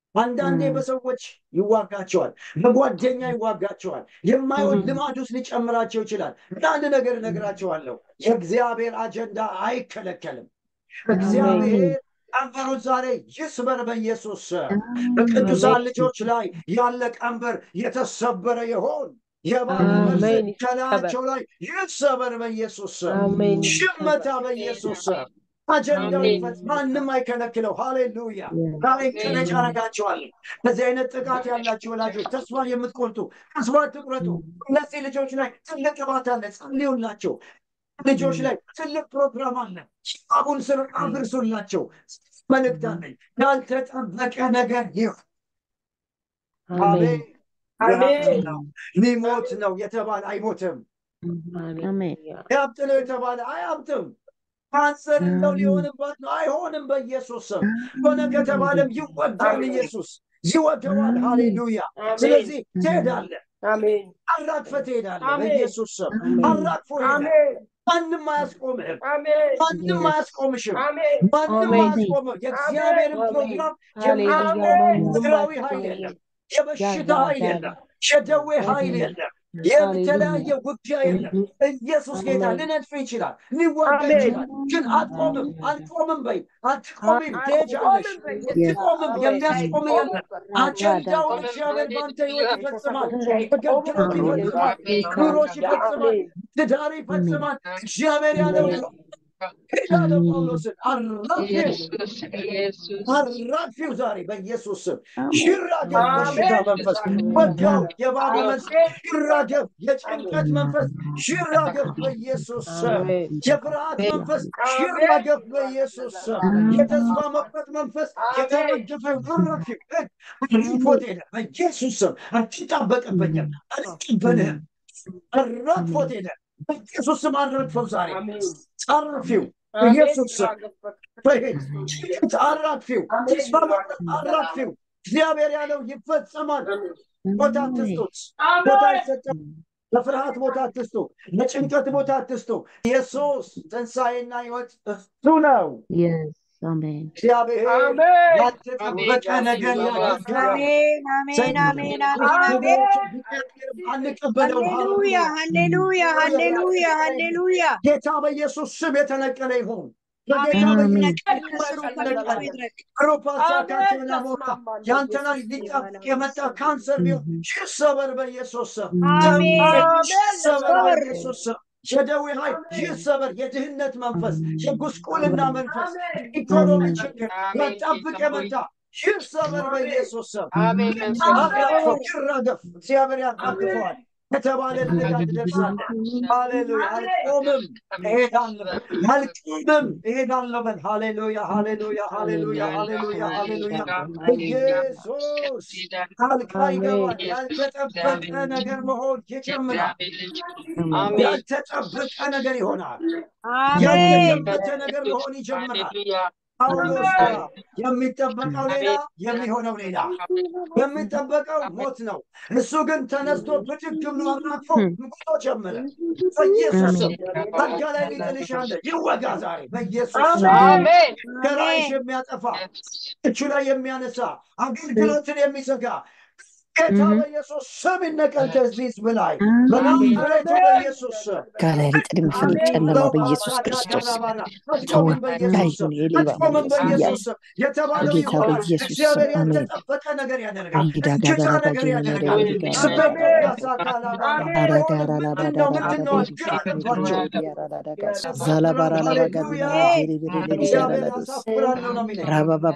አንዳንዴ ም። በሰዎች ይዋጋቸዋል፣ በጓደኛ ይዋጋቸዋል፣ የማይሆን ም። ልማድ ውስጥ ሊጨምራቸው ይችላል። ግን አንድ ነገር እነግራቸዋለሁ፣ የእግዚአብሔር አጀንዳ አይከለከልም። እግዚአብሔር ቀንበሩን ዛሬ ይስበር በኢየሱስ ስም። በቅዱሳን ልጆች ላይ ያለ ቀንበር የተሰበረ ይሆን። የባብ መርዝ አሜን። ከላያቸው ላይ ይሰበር በኢየሱስ ስም። አሜን። ሽመታ በኢየሱስ ስም። አጀንዳው አሜን። ይፈት፣ ማንም አይከለክለው። ሃሌሉያ። Yes. ዛሬ ቅነጭ አረጋቸዋለሁ። በዚህ አይነት ጥቃት ያላችሁ ወላጆች ተስፋ የምትቆርጡ ተስፋ ትቁረጡ። እነዚህ ልጆች ላይ ትልቅ ቅባት አለ፣ ጸልዩላቸው። ልጆች ላይ ትልቅ ፕሮግራም አለ። አቡን ስር አድርሱላቸው። መልእክት አለኝ። ያልተጠበቀ ነገር ይሁን። አሜን። አሜን። ነው ሊሞት ነው የተባለ አይሞትም። አሜን። ያብጥ ነው የተባለ አያብጥም። ካንሰር እንደው ሊሆንባት ነው አይሆንም። በኢየሱስ ስም ሆነ ከተባለም ይወጋል። ኢየሱስ ይወገዋል። ሃሌሉያ። ስለዚህ ትሄዳለህ፣ አሜን። አራግፈህ ትሄዳለህ። አሜን። በኢየሱስ ስም አራግፎ ይሄዳል። አሜን። ማንም አያስቆምህም። አሜን። ማንም አያስቆምሽም። አሜን። ማንም አሜን። አያስቆምህ። የእግዚአብሔርን አሜን። ፕሮግራም ሃሌሉያ። የማያቆም ማንም ምድራዊ አያስቆመኝም። ኃይል የለም። የበሽታ ያ- ኃይል ያ- የለም። የደዌ ኃይል የለም። የተለያየ ውጊያ የለም። ኢየሱስ ጌታ አሜን። ሊነድፍ ይችላል፣ ሊዋጋ አሜን። ይችላል። ግን አትቆምም፣ አትቆምም በይ አትቆምም፣ ትሄጃለሽ። አትቆምም፣ የሚያስቆም የለም። አጀንዳውን እግዚአብሔር በአንተ ሕይወት ይፈጽማል። አገልግሎት ይፈጽማል። ኑሮሽ ይፈጽማል። ትዳር ይፈጽማል። እግዚአብሔር ያለው ሄዳለው ጳውሎስን አራፊው አራፊው ዛሬ በኢየሱስ ስም ይራገብ። በሽታ መንፈስ ወጋው። የባቡ መንፈስ ይራገብ። የጭንቀት መንፈስ ይራገብ በኢየሱስ ስም። የፍርሃት መንፈስ ይራገብ በኢየሱስ ስም። የተስፋ መቁረጥ መንፈስ የተረገፈ አራፊው አራግፎት ሄደ በኢየሱስ ስም። አትጣበቅብኝም፣ አልቀበልህም። አራግፎት ሄደ በኢየሱስ ስም። አራግፈው ዛሬ አራፊው በኢየሱስ ስም በሄድ አራግፊው፣ ተስፋ መቁረጥ አራግፊው። እግዚአብሔር ያለው ይፈጸማል። ቦታ አትስጡት፣ ቦታ አይሰጥም። ለፍርሃት ቦታ አትስጡ፣ ለጭንቀት ቦታ አትስጡ። ኢየሱስ ትንሣኤና ሕይወት እሱ ነው። Yes. Amen. እግዚአብሔር አሜን። ያልተጠበቀ ነገር ያደርጋል። አሜን አሜን አሜን አሜን አሜን አንቀበለውም። ሃሌሉያ ሃሌሉያ ሃሌሉያ ሃሌሉያ ጌታ በኢየሱስ ስም የተነቀለ ይሁን። በጌታ አሜን አሜን። ነቀል ከስሩ ከልቡ ይድረቅ ሮፓሳ ካንተና ሞታ ያንተ ላይ ሊጠብቅ የመጣ ካንሰር ቢሆን ይሰበር በኢየሱስ ስም። አሜን ይሰበር በኢየሱስ ስም። የደዌ ኃይል ይሰበር። የድህነት መንፈስ፣ የጉስቁልና መንፈስ፣ ኢኮኖሚ ችግር ያጣብቅ የመጣ ይሰበር በኢየሱስ ስም። አራግፈው ይራገፍ። እግዚአብሔር ያራግፈዋል ከተባለ ልጋ ትደርሳለህ። ሃሌሉያ። አልቆምም፣ እሄዳለሁ። አልቆምም፣ እሄዳለሁ በል። ሃሌሉያ፣ ሃሌሉያ፣ ሃሌሉያ፣ ሃሌሉያ፣ ሃሌሉያ። ኢየሱስ ጣልቃ ይገባል። ያልተጠበቀ ነገር መሆን ይጀምራል። ያልተጠበቀ ነገር ይሆናል። አሜን ያልተጠበቀ ነገር መሆን ይጀምራል። ጳውሎስ ጋር የሚጠበቀው ሌላ የሚሆነው ሌላ። የሚጠበቀው ሞት ነው። እሱ ግን ተነስቶ ብድግ ብሎ አራግፎ ጉዞ ጀመረ። በኢየሱስ ስም አልጋ ላይ ሊጥልሽ ያለ ይወጋ ዛሬ በኢየሱስ ስም። ከራይሽ የሚያጠፋ እቹ ላይ የሚያነሳ አገልግሎትን የሚዘጋ ጌታ በኢየሱስ ስም ይነቀል ከዚህ ሕዝብ ላይ በናዝሬቱ በኢየሱስ ስም ከሌሊት የሚፈልግ ጨለማ በኢየሱስ ክርስቶስ አትቆምም በኢየሱስ ስም የሌባ አትቆምም መንፈስ በኢየሱስ ስም የተባለው በጌታ ይሆናል። በኢየሱስ ስም እግዚአብሔር አሜን። ያልተጠበቀ ነገር ያደርጋል። አይዳ እጅጋ ጋራ ነገር ባጅ ያደርጋል። ያደርጋል። ስበት ያሳካላባላ አራጋራ ምንድን ነው ምንድን ነው ግራ ገባቸው። ዛላባራላባጋዝ እግዚአብሔር ያሳፍራለሁ ነው የሚለኝ።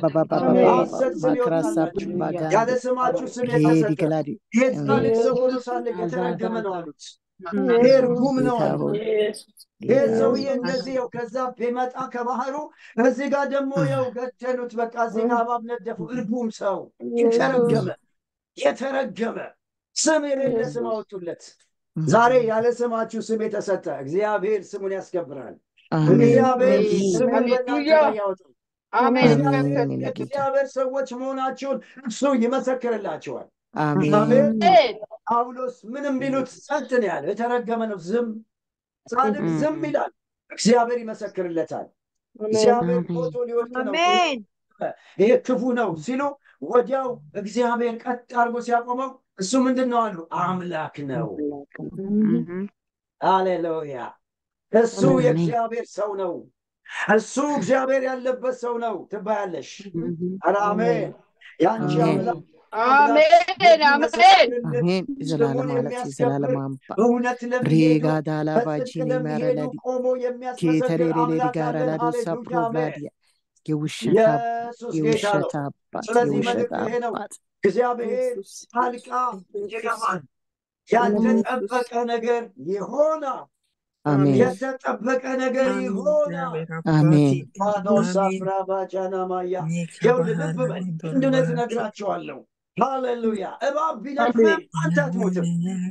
ሐሰት ስም ይወጣላችሁ። ያለ ስማችሁ ስም የተሰጠ ገላዲ የጻድቅ ሰው ሆኖ ሳለ የተረገመ ነው አሉት። ይሄ እርጉም ነው አሉ። ይህ ሰውዬ እንደዚህ ው ከዛ ቢመጣ ከባህሩ እዚህ ጋር ደግሞ የው ገደሉት። በቃ እዚህ ጋር እባብ ነደፉ። እርጉም ሰው የተረገመ የተረገመ ስም የሌለ ስም አወጡለት። ዛሬ ያለ ስማችሁ ስም የተሰጠ እግዚአብሔር ስሙን ያስከብራል። እግዚአብሔር ስሙን በእናንተ ላይ ያወጣል። እግዚአብሔር ሰዎች መሆናችሁን እሱ ይመሰክርላችኋል። አሜን አሜን። ጳውሎስ ምንም ቢሉት ጸጥ ነው ያለ። የተረገመ ነው ዝም። ጻድቅ ዝም ይላል፣ እግዚአብሔር ይመሰክርለታል። እግዚአብሔር ፎቶ ሊወድቅ ነው አሜን ይሄ ክፉ ነው ሲሉ ወዲያው እግዚአብሔር ቀጥ አድርጎ ሲያቆመው እሱ ምንድን ነው አሉ? አምላክ ነው። ሃሌሉያ! እሱ አሜን። የእግዚአብሔር ሰው ነው። እሱ እግዚአብሔር ያለበት ሰው ነው ትባያለሽ። ኧረ አሜን። የአንቺ አሜን። አምላክ አሜን አሜን አሜን። የዘላለም ማለት የዘላለም አምባ እውነት ለሚሄዱ ሬጋ ዳላ በጽድቅ ባጂኒ ለሚሄዱ ማረላዲ ቆሞ የሚያስመሰግን ኬተሬሬሬ አምላክ ጋራ አለን። ላዶሳ ሃሌሉያ አሜን። ፕሮቭላዲያ የውሸት አባት ኢየሱስ ጌታ ነው። የውሸት አባት ስለዚህ የውሸት መልእክቱ ይሄ ነው። አባት እግዚአብሔር ጣልቃ ይገባል። ያልተጠበቀ ነገር ይሆናል። አሜን የተጠበቀ ነገር ይሆናል። አሜን ማዶሳ ፍራባጃና ማያ ይኸውልህ ልብ በል አንድ እውነት እነግራቸዋለሁ። ሃሌሉያ እባብ ቢነድፍም አንተ አትሞትም።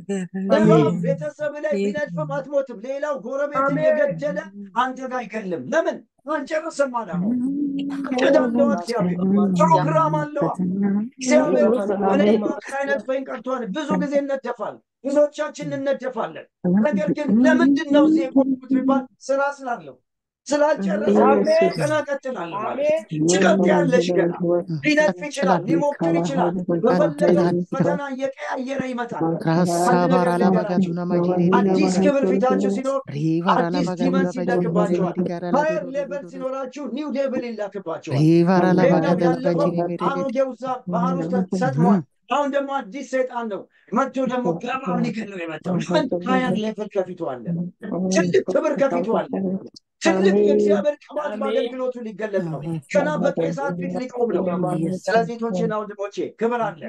እባብ ቤተሰብ ላይ ቢነድፍም አትሞትም። ሌላው ጎረቤት እየገደለ አንተ ጋር አይገድልም። ለምን? አልጨረሰም አላማው። እቅድ አለው እግዚአብሔር፣ ፕሮግራም አለዋ። እግዚአብሔር እኔ ሳይነድፈኝ ቀርቷል። ብዙ ጊዜ እነደፋል፣ ብዙዎቻችን እነደፋለን። ነገር ግን ለምንድን ነው እዚህ የቆምኩት ቢባል ስራ ስላለው ስላልጨረሰ ገና ቀጥላለሁ ማለት ትቀጥያለሽ። ገና ሊነድፍ ይችላል፣ ሊሞክር ይችላል። በፈለገው ፈተና እየቀያየረ ይመጣል። ራሳባራ ላባጋጁና ማጂሬ አዲስ ክብር ፊታችሁ ሲኖር ሪቫራ አዲስ ላባጋጁና ዲመንስ ይላክባቸዋል። ጋራ ፋየር ሌቨል ሲኖራችሁ ኒው ሌቭል ይላክባቸዋል። ሪቫራ ሌላው ላባጋዳ ያለፈው ባጂኒ ሜሬ አሮጌው ዛፍ ባህር ውስጥ ሰጥሟል። አሁን ደግሞ አዲስ ሰይጣን ነው መጥቶ ደግሞ ገባውን ሊገለው የመጣው ምን ፋየር ሌቨል ከፊቱ አለ። ትልቅ ክብር ከፊቱ አለ። ትልቅ የእግዚአብሔር ቅባት በአገልግሎቱ ሊገለጥ ነው። ገና በቄሳር ፊት ሊቆም ነው። ስለዚህ ቶቼና ወንድሞቼ ክብር አለ፣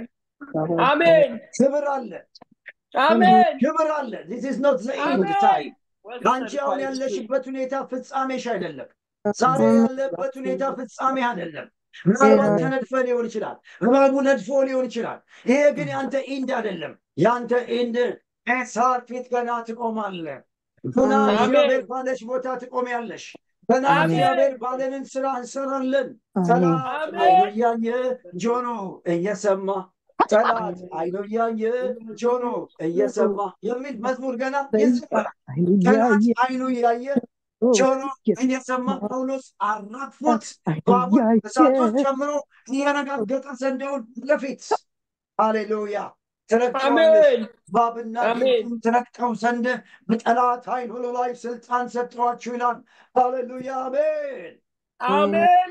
አሜን ክብር አለ፣ አሜን ክብር አለ። ዚስ ኢዝ ኖት ዘ ኤንድ ታይም። አንቺ አሁን ያለሽበት ሁኔታ ፍጻሜሽ አይደለም። ዛሬ ያለበት ሁኔታ ፍጻሜ አይደለም። ምናልባት ተነድፈ ሊሆን ይችላል። እባቡ ነድፎ ሊሆን ይችላል። ይሄ ግን ያንተ ኢንድ አይደለም። ያንተ ኢንድ ኤሳር ፊት ገና ትቆማለህ። ገና አሜን። እግዚአብሔር ባለሽ ቦታ ትቆሚያለሽ። ገና አሜን። እግዚአብሔር ባለንን ስራ እንሰራለን። አሜን ጠላት አሜን። አይኑ እያየ ጆሮ እየሰማ ጠላት አይኑ እያየ ጆሮ እየሰማ የሚል መዝሙር ገና ይዘመራል። ጠላት አይኑ እያየ ጆሮ እየሰማ ጳውሎስ አራግፎት ባቡር እሳቶች ጨምሮ እየረጋገጠ ዘንዶውን ለፊት ሃሌሉያ ትረግጠዋለሽ አሜን ባብና አሜን። ጊንጡን ትረግጠው ዘንድ በጠላት ኃይል ሁሉ ላይ ስልጣን ሰጠዋችሁ ይላል። ሃሌሉያ አሜን። አሜን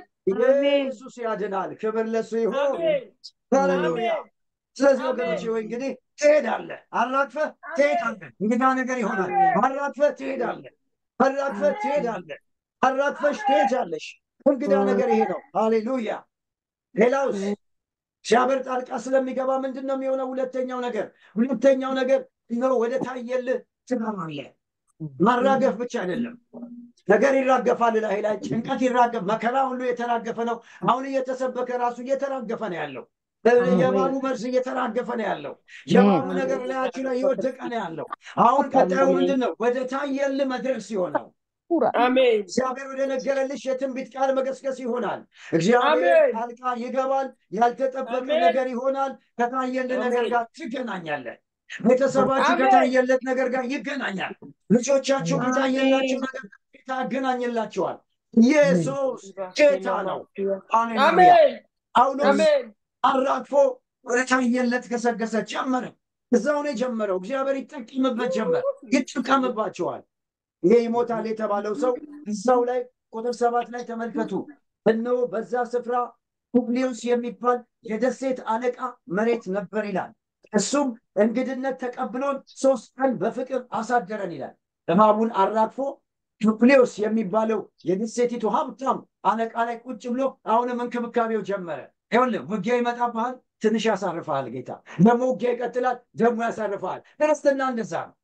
ኢየሱስ ያድናል። ክብር ለሱ ይሁን። አሜን ሃሌሉያ። አሜን። ስለዚህ አሜን። ወገኖች ወይ እንግዲህ ትሄዳለህ፣ አራግፈህ ትሄዳለህ። እንግዳ ነገር ይሆናል። አራግፈህ ትሄዳለህ፣ አራግፈህ ትሄዳለህ፣ አራግፈሽ ትሄጃለሽ። እንግዳ ነገር ይሄ ነው። ሃሌሉያ። ሌላውስ እግዚአብሔር ጣልቃ ስለሚገባ ምንድን ነው የሚሆነው? ሁለተኛው ነገር ሁለተኛው ነገር ነው ወደ ታየልህ ትገባለህ። ማራገፍ ብቻ አይደለም። ነገር ይራገፋል ላይ ላይ ጭንቀት ይራገፍ፣ መከራ ሁሉ የተራገፈ ነው። አሁን እየተሰበከ ራሱ እየተራገፈ ነው ያለው። የባቡ መርዝ እየተራገፈ ነው ያለው። የባቡ ነገር ላያችሁ ላይ እየወደቀ ነው ያለው። አሁን ቀጣዩ ምንድን ነው? ወደ ታየልህ መድረስ ሲሆነው አሜን እግዚአብሔር ወደ ነገረልሽ የትንቢት ቃል መገስገስ ይሆናል። እግዚአብሔር አሜን። ጣልቃ ይገባል። ያልተጠበቀ አሜን። ነገር ይሆናል። ከታየልህ ነገር አሜን። ጋር ትገናኛለህ። ቤተሰባችሁ አሜን። ከታየለት ነገር ጋር ይገናኛል። ልጆቻችሁ ከታየላችሁ ነገር ጋር ጌታ ያገናኝላችኋል። ኢየሱስ ጌታ ነው። ሃሌሉያ። አሜን ጳውሎስ አሜን አራግፎ ወደ ታየለት ገሰገሰ። ጀመረ። እዛው ነው የጀመረው። እግዚአብሔር ይጠቀምበት ጀመር። ይጠቀምባቸዋል። ይሄ ይሞታል የተባለው ሰው እዛው ላይ ቁጥር ሰባት ላይ ተመልከቱ። እነሆ በዛ ስፍራ ፑብሊዮስ የሚባል የደሴት አለቃ መሬት ነበር ይላል። እሱም እንግድነት ተቀብሎን ሶስት ቀን በፍቅር አሳደረን ይላል። እባቡን አራግፎ ፑብሊዮስ የሚባለው የደሴቲቱ ሀብታም አለቃ ላይ ቁጭ ብሎ አሁንም እንክብካቤው ጀመረ። ይኸውልህ ውጊያ ይመጣብሃል፣ ትንሽ ያሳርፈሃል ጌታ። ደግሞ ውጊያ ይቀጥላል፣ ደግሞ ያሳርፈሃል። ክርስትና እንደዛ ነው።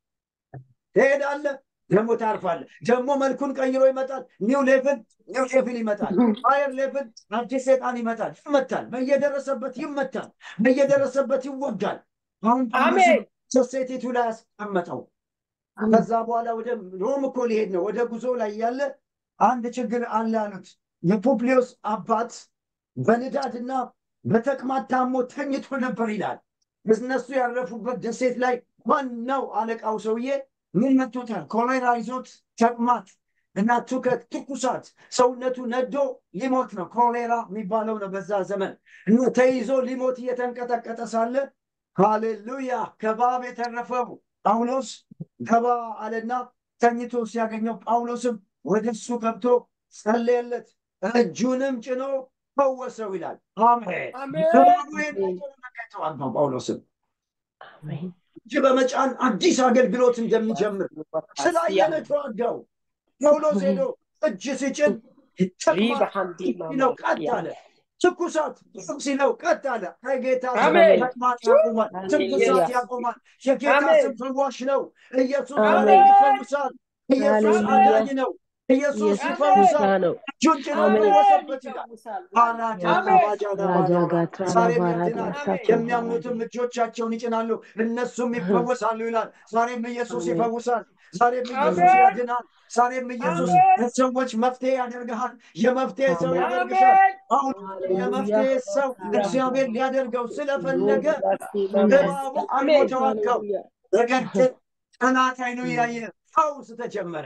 ትሄዳለህ ደግሞ ታርፋለህ። ደግሞ መልኩን ቀይሮ ይመጣል። ኒው ሌቭል ኒው ሌቭል ይመጣል። ፋየር ሌቭል አዲስ ሰይጣን ይመጣል፣ ይመታል። በየደረሰበት ይመታል፣ በየደረሰበት ይወጋል። አሁን አሜን። ሶሴቲቱ ላይ ያስቀመጠው ከዛ በኋላ ወደ ሮም እኮ ሊሄድ ነው። ወደ ጉዞ ላይ ያለ አንድ ችግር አለ አሉት። የፑብሊዮስ አባት በንዳድና በተቅማጥ ታሞ ተኝቶ ነበር ይላል። እነሱ ያረፉበት ደሴት ላይ ዋናው አለቃው ሰውዬ ምን መቶታል? ኮሌራ ይዞት ተቅማጥ እና ትውከት፣ ትኩሳት ሰውነቱ ነዶ ሊሞት ነው። ኮሌራ የሚባለው ነው በዛ ዘመን እና ተይዞ ሊሞት እየተንቀጠቀጠ ሳለ ሃሌሉያ ከባብ የተረፈው ጳውሎስ ገባ አለና ተኝቶ ሲያገኘው ጳውሎስም ወደ እሱ ገብቶ ጸለየለት፣ እጁንም ጭኖ ፈወሰው ይላል። አሜን። አሜን። እባቡ የተዋጋው ጳውሎስም አሜን። እጅ በመጫን አዲስ አገልግሎት እንደሚጀምር ስላየነ ተዋጋው። ጳውሎስ ሄዶ እጅ ሲጭን ተቅማጥ ሲለው ቀጥ አለ። ትኩሳት ሲለው ቀጥ አለ። ከጌታ ስም አሜን። ተቅማጥ ያቆማል፣ ትኩሳት ሃሌሉያ። ያቆማል። የጌታ አሜን። ስም ፈዋሽ ነው። ኢየሱስ አሜን። ዛሬ ይፈውሳል። ኢየሱስ ሃሌሉያ። አዳኝ ነው። ኢየሱስ ኢየሱስ ይፈውሳል። ጌታ ነው። እጁን ጭኖ አሜን። ፈወሰበት ይላል። አራጃ አሜን። ባጃዳ ራጃ ባጃዳ ጋትራ ዛሬም ባራዳ ያድናል። ሳቻ የሚያምኑትም እጆቻቸውን ይጭናሉ፣ እነሱም ይፈወሳሉ ይላል። ዛሬም ኢየሱስ አሜን። ይፈውሳል። ዛሬም ኢየሱስ አሜን። ያድናል። ዛሬም ኢየሱስ አሜን። ለሰዎች መፍትሄ ያደርግሃል። የመፍትሄ ሰው ያደርግሻል። አሁን የመፍትሄ ሰው እግዚአብሔር ሊያደርገው ስለፈለገ እባቡ አልሞ ተዋጋው። ነገር ግን ጠላት አይኑ እያየ ፈውስ ተጀመረ።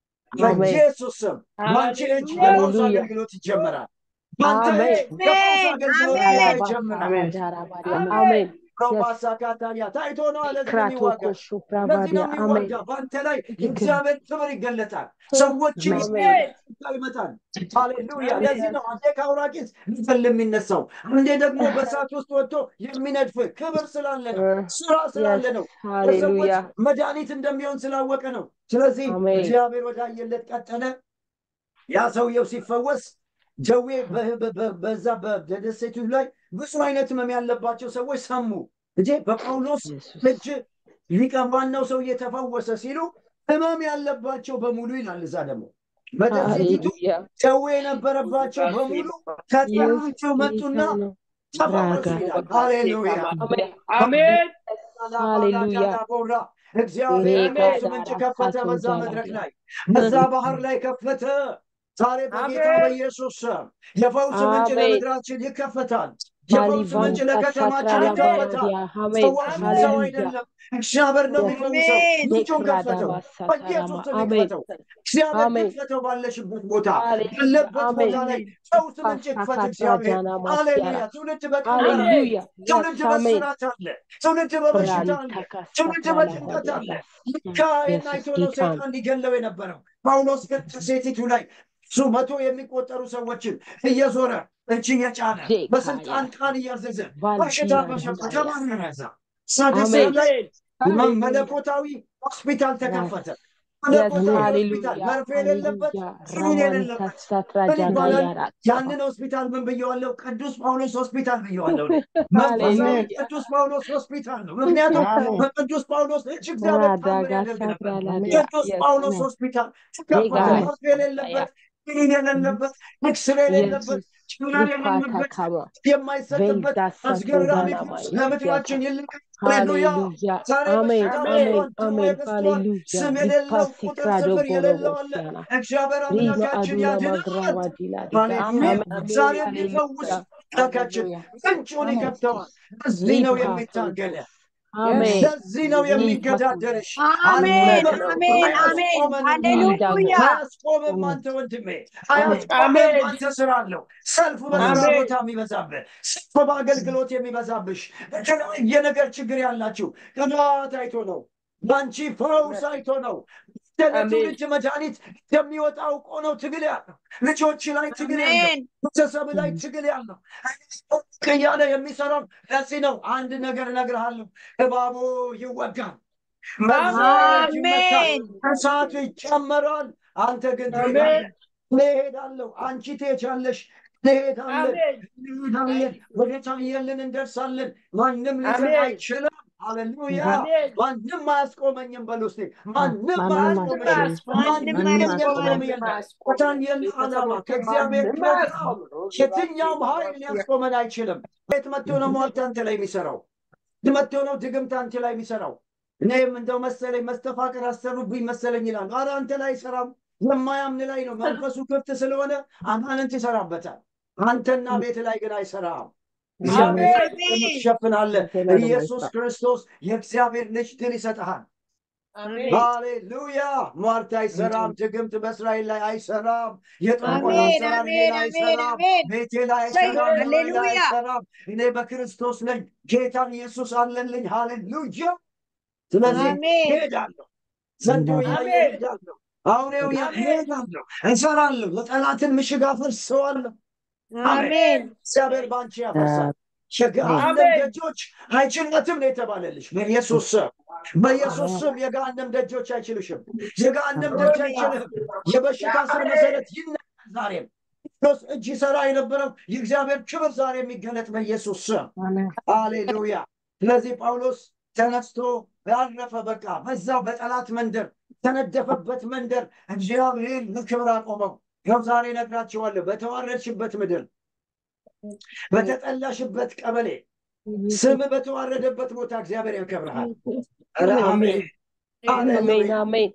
በኢየሱስ ስም በአንቺ እጅ የፈውስ ሃሌሉያ። አገልግሎት ይጀመራል። በአንተ እጅ አሜን። የፈውስ አገልግሎት አሜን። ይጀምራል። አሜን። ሮባሳ ካታሊያ ታይቶ ነው አለ ለዚህ ክራቶ የሚዋጋ ኮሹ ለዚህ ፕራቫዲያ ነው አሜን። የሚዋጋ። በአንተ ላይ የእግዚአብሔር ክብር ይገለጣል። ሰዎችን አሜን። ይመጣል። ሃሌሉያ። ለዚህ ነው አንዴ ከአውራቂስ ሊገል የሚነሳው፣ አንዴ ደግሞ በእሳት ውስጥ ወጥቶ የሚነድፍ ክብር ስላለ ነው፣ ስራ ስላለ ነው፣ ለሰዎች ሃሌሉያ። መድኃኒት እንደሚሆን ስላወቀ ነው። ስለዚህ አሜን። እግዚአብሔር ወዳየለት ቀጠለ። ያ ሰውየው ሲፈወስ ደዌ በ- በ- በ- በዛ በደሴቱ ላይ ብዙ አይነት ህመም ያለባቸው ሰዎች ሰሙ። እጄ በጳውሎስ ኢየሱስ እጅ ሊቀ ዋናው ሰው እየተፈወሰ ሲሉ ህመም ያለባቸው በሙሉ ይላል። እዛ ደግሞ በደሴቲቱ ሃሌሉያ። ደዌ የነበረባቸው በሙሉ ከጠራቸው መጡና ተፈወሱ ይላል። ሃሌሉያ አሜን። ሃሌሉያ። ቦራ እግዚአብሔር ይሄ ፈውስ ጋር ምንጭ ከፈተ። አሳቶ በዛ ጃላ መድረክ ጃላ። ላይ በዛ ባህር ላይ ከፈተ። ዛሬ በጌታ አሜን። በኢየሱስ ስም የፈውስ ምንጭ አሜን። ለምድራችን ይከፈታል። የፈውስ ምንጭ ባሊቫንታ ለከተማችን ሻትራላ ይከፈታል። ባራዲያ አሜን። ሰዎች ሰው ሃሌሉያ። አይደለም፣ እግዚአብሔር ነው የሚፈውሰው። አሜን። ምንጩን ከፈተው፣ ዴክራዳባ በኢየሱስ ስም አሜን። ይክፈተው። እግዚአብሔር አሜን። ይክፈተው። ባለሽበት ቦታ ሃሌሉያ። ያለበት አሜን። ቦታ ላይ ፈውስ ምንጭ ይክፈት እግዚአብሔር። ፓሻካትራጃና ሃሌሉያ። ማስያራ ትውልድ በቀንበር አለ። ሃሌሉያ። ትውልድ የስ አሜን። በስራት አለ። ትውልድ በበሽታ አለ። ብራሊታ ትውልድ ካሳትራላ በጭንቀት አለ። ባዲያ ሚካኤል ኢየሱስ አይቶ ነው ጌታ ነው። ሰይጣን ሊገለው የነበረው። ጳውሎስ ግን ከሴቲቱ ላይ እሱ መቶ የሚቆጠሩ ሰዎችን እየዞረ እጅ እየጫነ ዴካያ በስልጣን ቃል እያዘዘ በሽታ ቫልዲያ በሸፈ ዳንዳያ ተባረረ። እዛ ሳደሴት አሜን። ላይ አሜን። መለኮታዊ ሆስፒታል ተከፈተ። የስ መለኮታዊ ሃሌሉያ ሆስፒታል መርፌ የሌለበት ሃሌሉያ ክኒን ራማንታ የሌለበት ምን ሳትራጃና ይባላል? ያራ ያንን ሆስፒታል ምን ብየዋለሁ? ቅዱስ ጳውሎስ ሆስፒታል ብየዋለሁ። እኔ። መንፈሳዊ ሃሌሉያ ቅዱስ ጳውሎስ ሆስፒታል ነው። ምክንያቱም በቅዱስ ጳውሎስ እጅ እግዚአብሔር ታምር ራዳጋ ያደርግ ነበር። ሳትራላዲያ ቅዱስ የስ ጳውሎስ ነው ሆስፒታል ተከፈተ። ዴጋ መርፌ የሌለበት ክኒን የሌለበት ኤክስሬ የሌለበት ኢየሱስ ጭምር ሪፓታ የሌለበት ካባ የማይሰጥበት ቬልዳ አስገራሚ ሳቶዳና ፈውስ ማያ ለምድራችን ይልቅ ሃሌሉያ። ሃሌሉያ ዛሬ አሜን በሽታ አሜን በዝቷል፣ አሜን ደዌ በዝቷል። ሃሌሉያ ስም የሌለው ቁጥር ሪፓሲክራዶ ስፍር የሌለው አለ። ቦሮቦሲያና እግዚአብሔር ሪማ አምላካችን አዱና ያድናል። ማግራዋ ዲላዲጋ ሃሌሉያ አሜን ዛሬ ሃሌሉያ የሚፈውስ አምላካችን ምንጩን ይከፍተዋል። ለዚህ ነው የሚታገለ፣ አሜን ለዚህ ነው የሚገዳደርሽ። አሜን አለ- አሜን አሜን አያስቆመንም። ሃሌሉያ አያስቆምም አንተ ወንድሜ፣ አያስቆምም አሜን። አንተ ስራ አለው። ሰልፍ በስራ አሜን። ቦታ የሚበዛብህ፣ ሰልፍ በአገልግሎት የሚበዛብሽ፣ የተለያየ ነገር ችግር ያላችሁ ቅባት አይቶ ነው፣ በአንቺ ፈውስ አይቶ ነው። ለትውልድ መድኃኒት የሚወጣው እኮ ነው ትግል ያለው ልጆች ላይ ትግል ያለው አሜን ቤተሰብ ላይ ትግል ያለው እያለ የሚሰራው ለዚህ ነው። አንድ ነገር እነግርሃለሁ፣ እባቡ ይወጋል፣ መርዛት ይመታል፣ አሜን እሳቱ ይጨመራል። አንተ ግን አሜን። ትሄዳለህ። እኔ እሄዳለሁ፣ አንቺ ትሄጃለሽ፣ እንሄዳለን፣ አሜን። እንሄዳለን፣ ወደ ታየልን እንደርሳለን። ማንም ሊዘን አሜን። አይችልም። ሃሌሉያ! አሜን። ማንም አያስቆመኝም በሉ እስቲ። ማንም ማንም አያስቆመኝም። ማንም ማንም አያስቆመኝም። የለም ከታየል ዓላማ ከእግዚአብሔር ፕሮግራም የትኛውም ኃይል ሊያስቆመን አይችልም። ቤት መጥቶ ነው ሟርት አንተ ላይ የሚሰራው መጥቶ ነው ድግምት አንተ ላይ የሚሰራው። እኔም እንደው መሰለኝ መስተፋቅር አሰሩብኝ መሰለኝ ይላል። ኧረ አንተ ላይ አይሰራም። የማያምን ላይ ነው። መንፈሱ ክፍት ስለሆነ አጋንንት ይሰራበታል። አንተና ቤት ላይ ግን አይሰራም። እግዚአብሔር አሜን። ትሸፍናለህ። ኢየሱስ ክርስቶስ የእግዚአብሔር ልጅ ድል ይሰጥሃል። አሜን ሃሌሉያ ሟርት አይሰራም። ድግምት በእስራኤል ላይ አይሰራም። የጠንቆላ አሜን፣ አሰራር አሜን፣ ሌላ አሜን፣ አይሰራም። አሜን። ቤቴ ላይ እሰይ፣ አይሰራም። ኑሮዬ ላይ ሃሌሉያ። አይሰራም። እኔ በክርስቶስ ነኝ። ጌታ ኢየሱስ አለልኝ። ሃሌሉያ። ስለዚህ አሜን። ሄዳለሁ፣ ዘንዶ ያየ አሜን። ሄዳለሁ፣ አውሬው ያ አሜን። ሄዳለሁ፣ እሰራለሁ፣ የጠላትን ምሽግ አፈርሰዋለሁ። አሜን። እግዚአብሔር በአንቺ ያፈርሳል። የገሃነም አሜን። ደጆች አይችሏትም ነው የተባለልሽ። በኢየሱስ ስም በኢየሱስ ስም የገሃነም ደጆች አይችሉሽም። የገሃነም ደጅ አይችልህም። የበሽታ ስር መሰረት ይነቃል። ዛሬም ክርስቶስ እጅ ይሰራ የነበረው የእግዚአብሔር ክብር ዛሬ የሚገለጥ በኢየሱስ ስም ሃሌሉያ። ስለዚህ ጳውሎስ ተነስቶ ያረፈ በቃ በዛው በጠላት መንደር ተነደፈበት መንደር እግዚአብሔር ለክብር አቆመው። ይኸው ዛሬ እነግራችኋለሁ በተዋረድሽበት ምድር በተጠላሽበት ቀበሌ ስም በተዋረደበት ቦታ እግዚአብሔር ያከብርሃል። ኧረ አሜን አሜን ሃሌሉያ። አሜን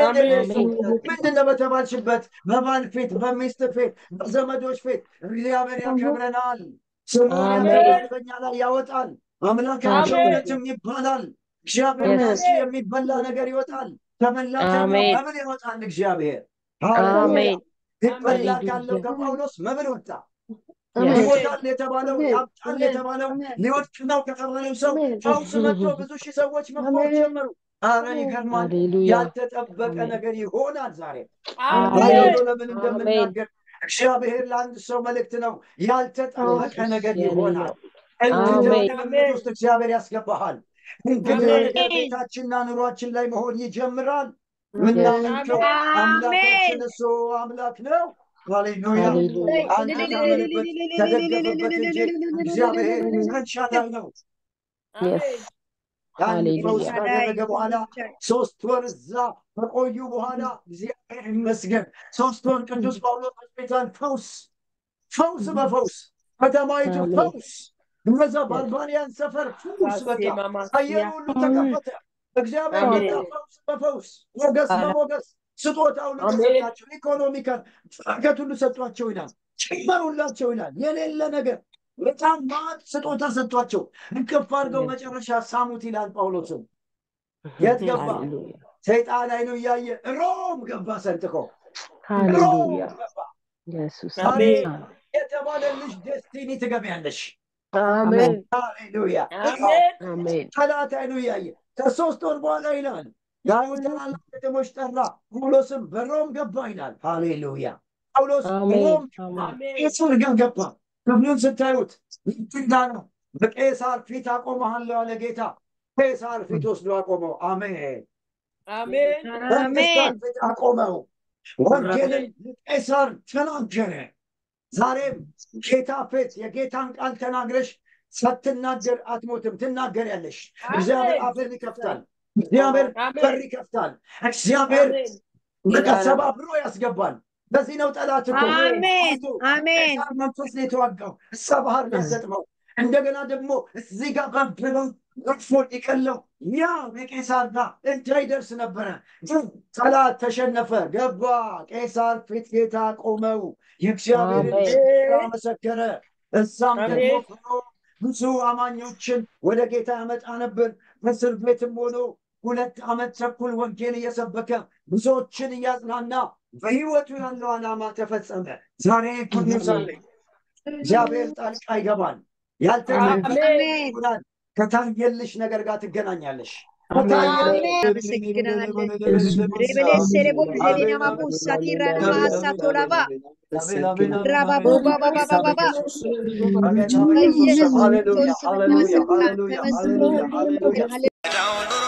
ምንድን ነው በተባልሽበት በባል ፊት፣ በሚስት ፊት፣ በዘመዶች ፊት እግዚአብሔር ያከብረናል። ስሙን አሜን። ያከብራል፣ በእኛ ላይ ያወጣል። አምላካቸው አሜን። እውነትም ይባላል። እግዚአብሔር Yes. ከአንቺ የሚበላ ነገር ይወጣል። ከበላተኛው አሜን። መብል ይወጣል። እግዚአብሔር አሜን ይበላ ሃሌሉያ። ካለው ከጳውሎስ መብል ወጣ። Yes. ይሞታል የተባለው ያብጣል የተባለው ሊወድቅ ነው ከተባለው ሰው ፈውስ መጥቶ ብዙ ሺህ ሰዎች መፈወስ ጀመሩ። አረ ይገርማል። ሃሌሉያ ያልተጠበቀ አሜን። ነገር ይሆናል ዛሬ አሜን አይዶ ለምን አሜን። እንደምናገር እግዚአብሔር ለአንድ ሰው መልእክት ነው። ያልተጠበቀ ነገር የኔ ይሆናል። ነው። እንግዳ አሜን። ልምምድ ውስጥ እግዚአብሔር ያስገባሃል። እንግዳ አሜን። ነገር ቤታችንና ኑሯችን ላይ መሆን ይጀምራል። ምናመልከው አሜን። አምላካችን እሱ አምላክ ነው። ሃሌሉያ ሃሌሉያ አንተ ታመንበት ተደገፈበት እንጂ እግዚአብሔር ኤልሻዳይ ነው። Yes. ያን ሃሌሉያ። ፈውስ ካደረገ በኋላ ሶስት ወር እዛ ከቆዩ በኋላ እግዚአብሔር ይመስገን ሶስት ወር ቅዱስ ጳውሎስ ሆስፒታል ፈውስ ፈውስ በፈውስ ከተማይቱ አሜን። ፈውስ እነዛ በአልባንያን ሰፈር ፈውስ በቃ አየር ሁሉ ተከፈተ። እግዚአብሔር አሜን። መጣ ፈውስ በፈውስ ሞገስ በሞገስ ስጦታ ሁሉ አሜን። ተሰጣቸው። ኢኮኖሚካል በረከት ሁሉ ሰጧቸው ይላል። ጨመሩላቸው ይላል። የሌለ ነገር በጣም ማት ስጦታ ሰጧቸው። እንቅፍ አድርገው መጨረሻ ሳሙት ይላል ጳውሎስም የት ገባ? ሃሌሉያ ሰይጣን አይኑ እያየ ሮም ገባ ሰንጥቆ ሮም ሃሌሉያ ገባ ኢየሱስ አሜን። የተባለልሽ ደስቲኒ ትገቢያለሽ። አሜን ሃሌሉያ አሜን አሜን ጠላት አይኑ እያየ ከሶስት ወር በኋላ ይላል የአይሁድ ታላላቅ ከተሞች ጠራ፣ ጳውሎስም በሮም ገባ ይላል። ሃሌሉያ ጳውሎስ አሜን ሮም አሜን አሜን ቄሳር ጋር ገባ። ክፍሉን ስታዩት ልትንዳ ነው። በቄሳር ፊት አቆመሃለሁ አለ ጌታ። ቄሳር ፊት ወስዶ አቆመው። አሜን አሜን በቄሳር ፊት አቆመው። ወንጌልን ለቄሳር ተናገረ። ዛሬም ጌታ ፊት የጌታን ቃል ተናግረሽ ሳትናገር አትሞትም፣ ትናገሪያለሽ። እግዚአብሔር አፍን ይከፍታል። እግዚአብሔር በር ይከፍታል። እግዚአብሔር በቃ ሰባብሮ ያስገባል። በዚህ ነው ጠላት እኮ አሜን አይቶ አሜን ቄሳር መንፈስ ነው የተዋጋው። እሳ ባህር ሊያሰጥመው እንደገና ደግሞ እዚህ ጋር በብለው ረግፎ ሊቀለው ያ የቄሳር ጋር እንዳይደርስ ነበረ። ግን ጠላት ተሸነፈ፣ ገባ። ቄሳር ፊት ጌታ ቆመው የእግዚአብሔርን አሜን። ስራ መሰከረ። እዛም አሜን። ደግሞ ሆኖ ብዙ አማኞችን ወደ ጌታ ያመጣ ነበር። በእስር ቤትም ሆኖ ሁለት ዓመት ተኩል ወንጌል እየሰበከ ብዙዎችን እያጽናና በሕይወቱ ያለው ዓላማ ተፈጸመ። ዛሬ ጉድ ኒውስ አለኝ። እግዚአብሔር ጣልቃ ይገባል። ያልተናገረ አሜን ይሆናል። ከታየልሽ ነገር ጋር ትገናኛለሽ። አሜን አመሰግናለን ሬበሌሴ ቦሌ ናማቡሳ ቲራና ማሳ ቶላባ ራባቡ ባባባባባ ሃሌሉያ ሃሌሉያ ሃሌሉያ ሃሌሉያ ሃሌሉያ ተመስገን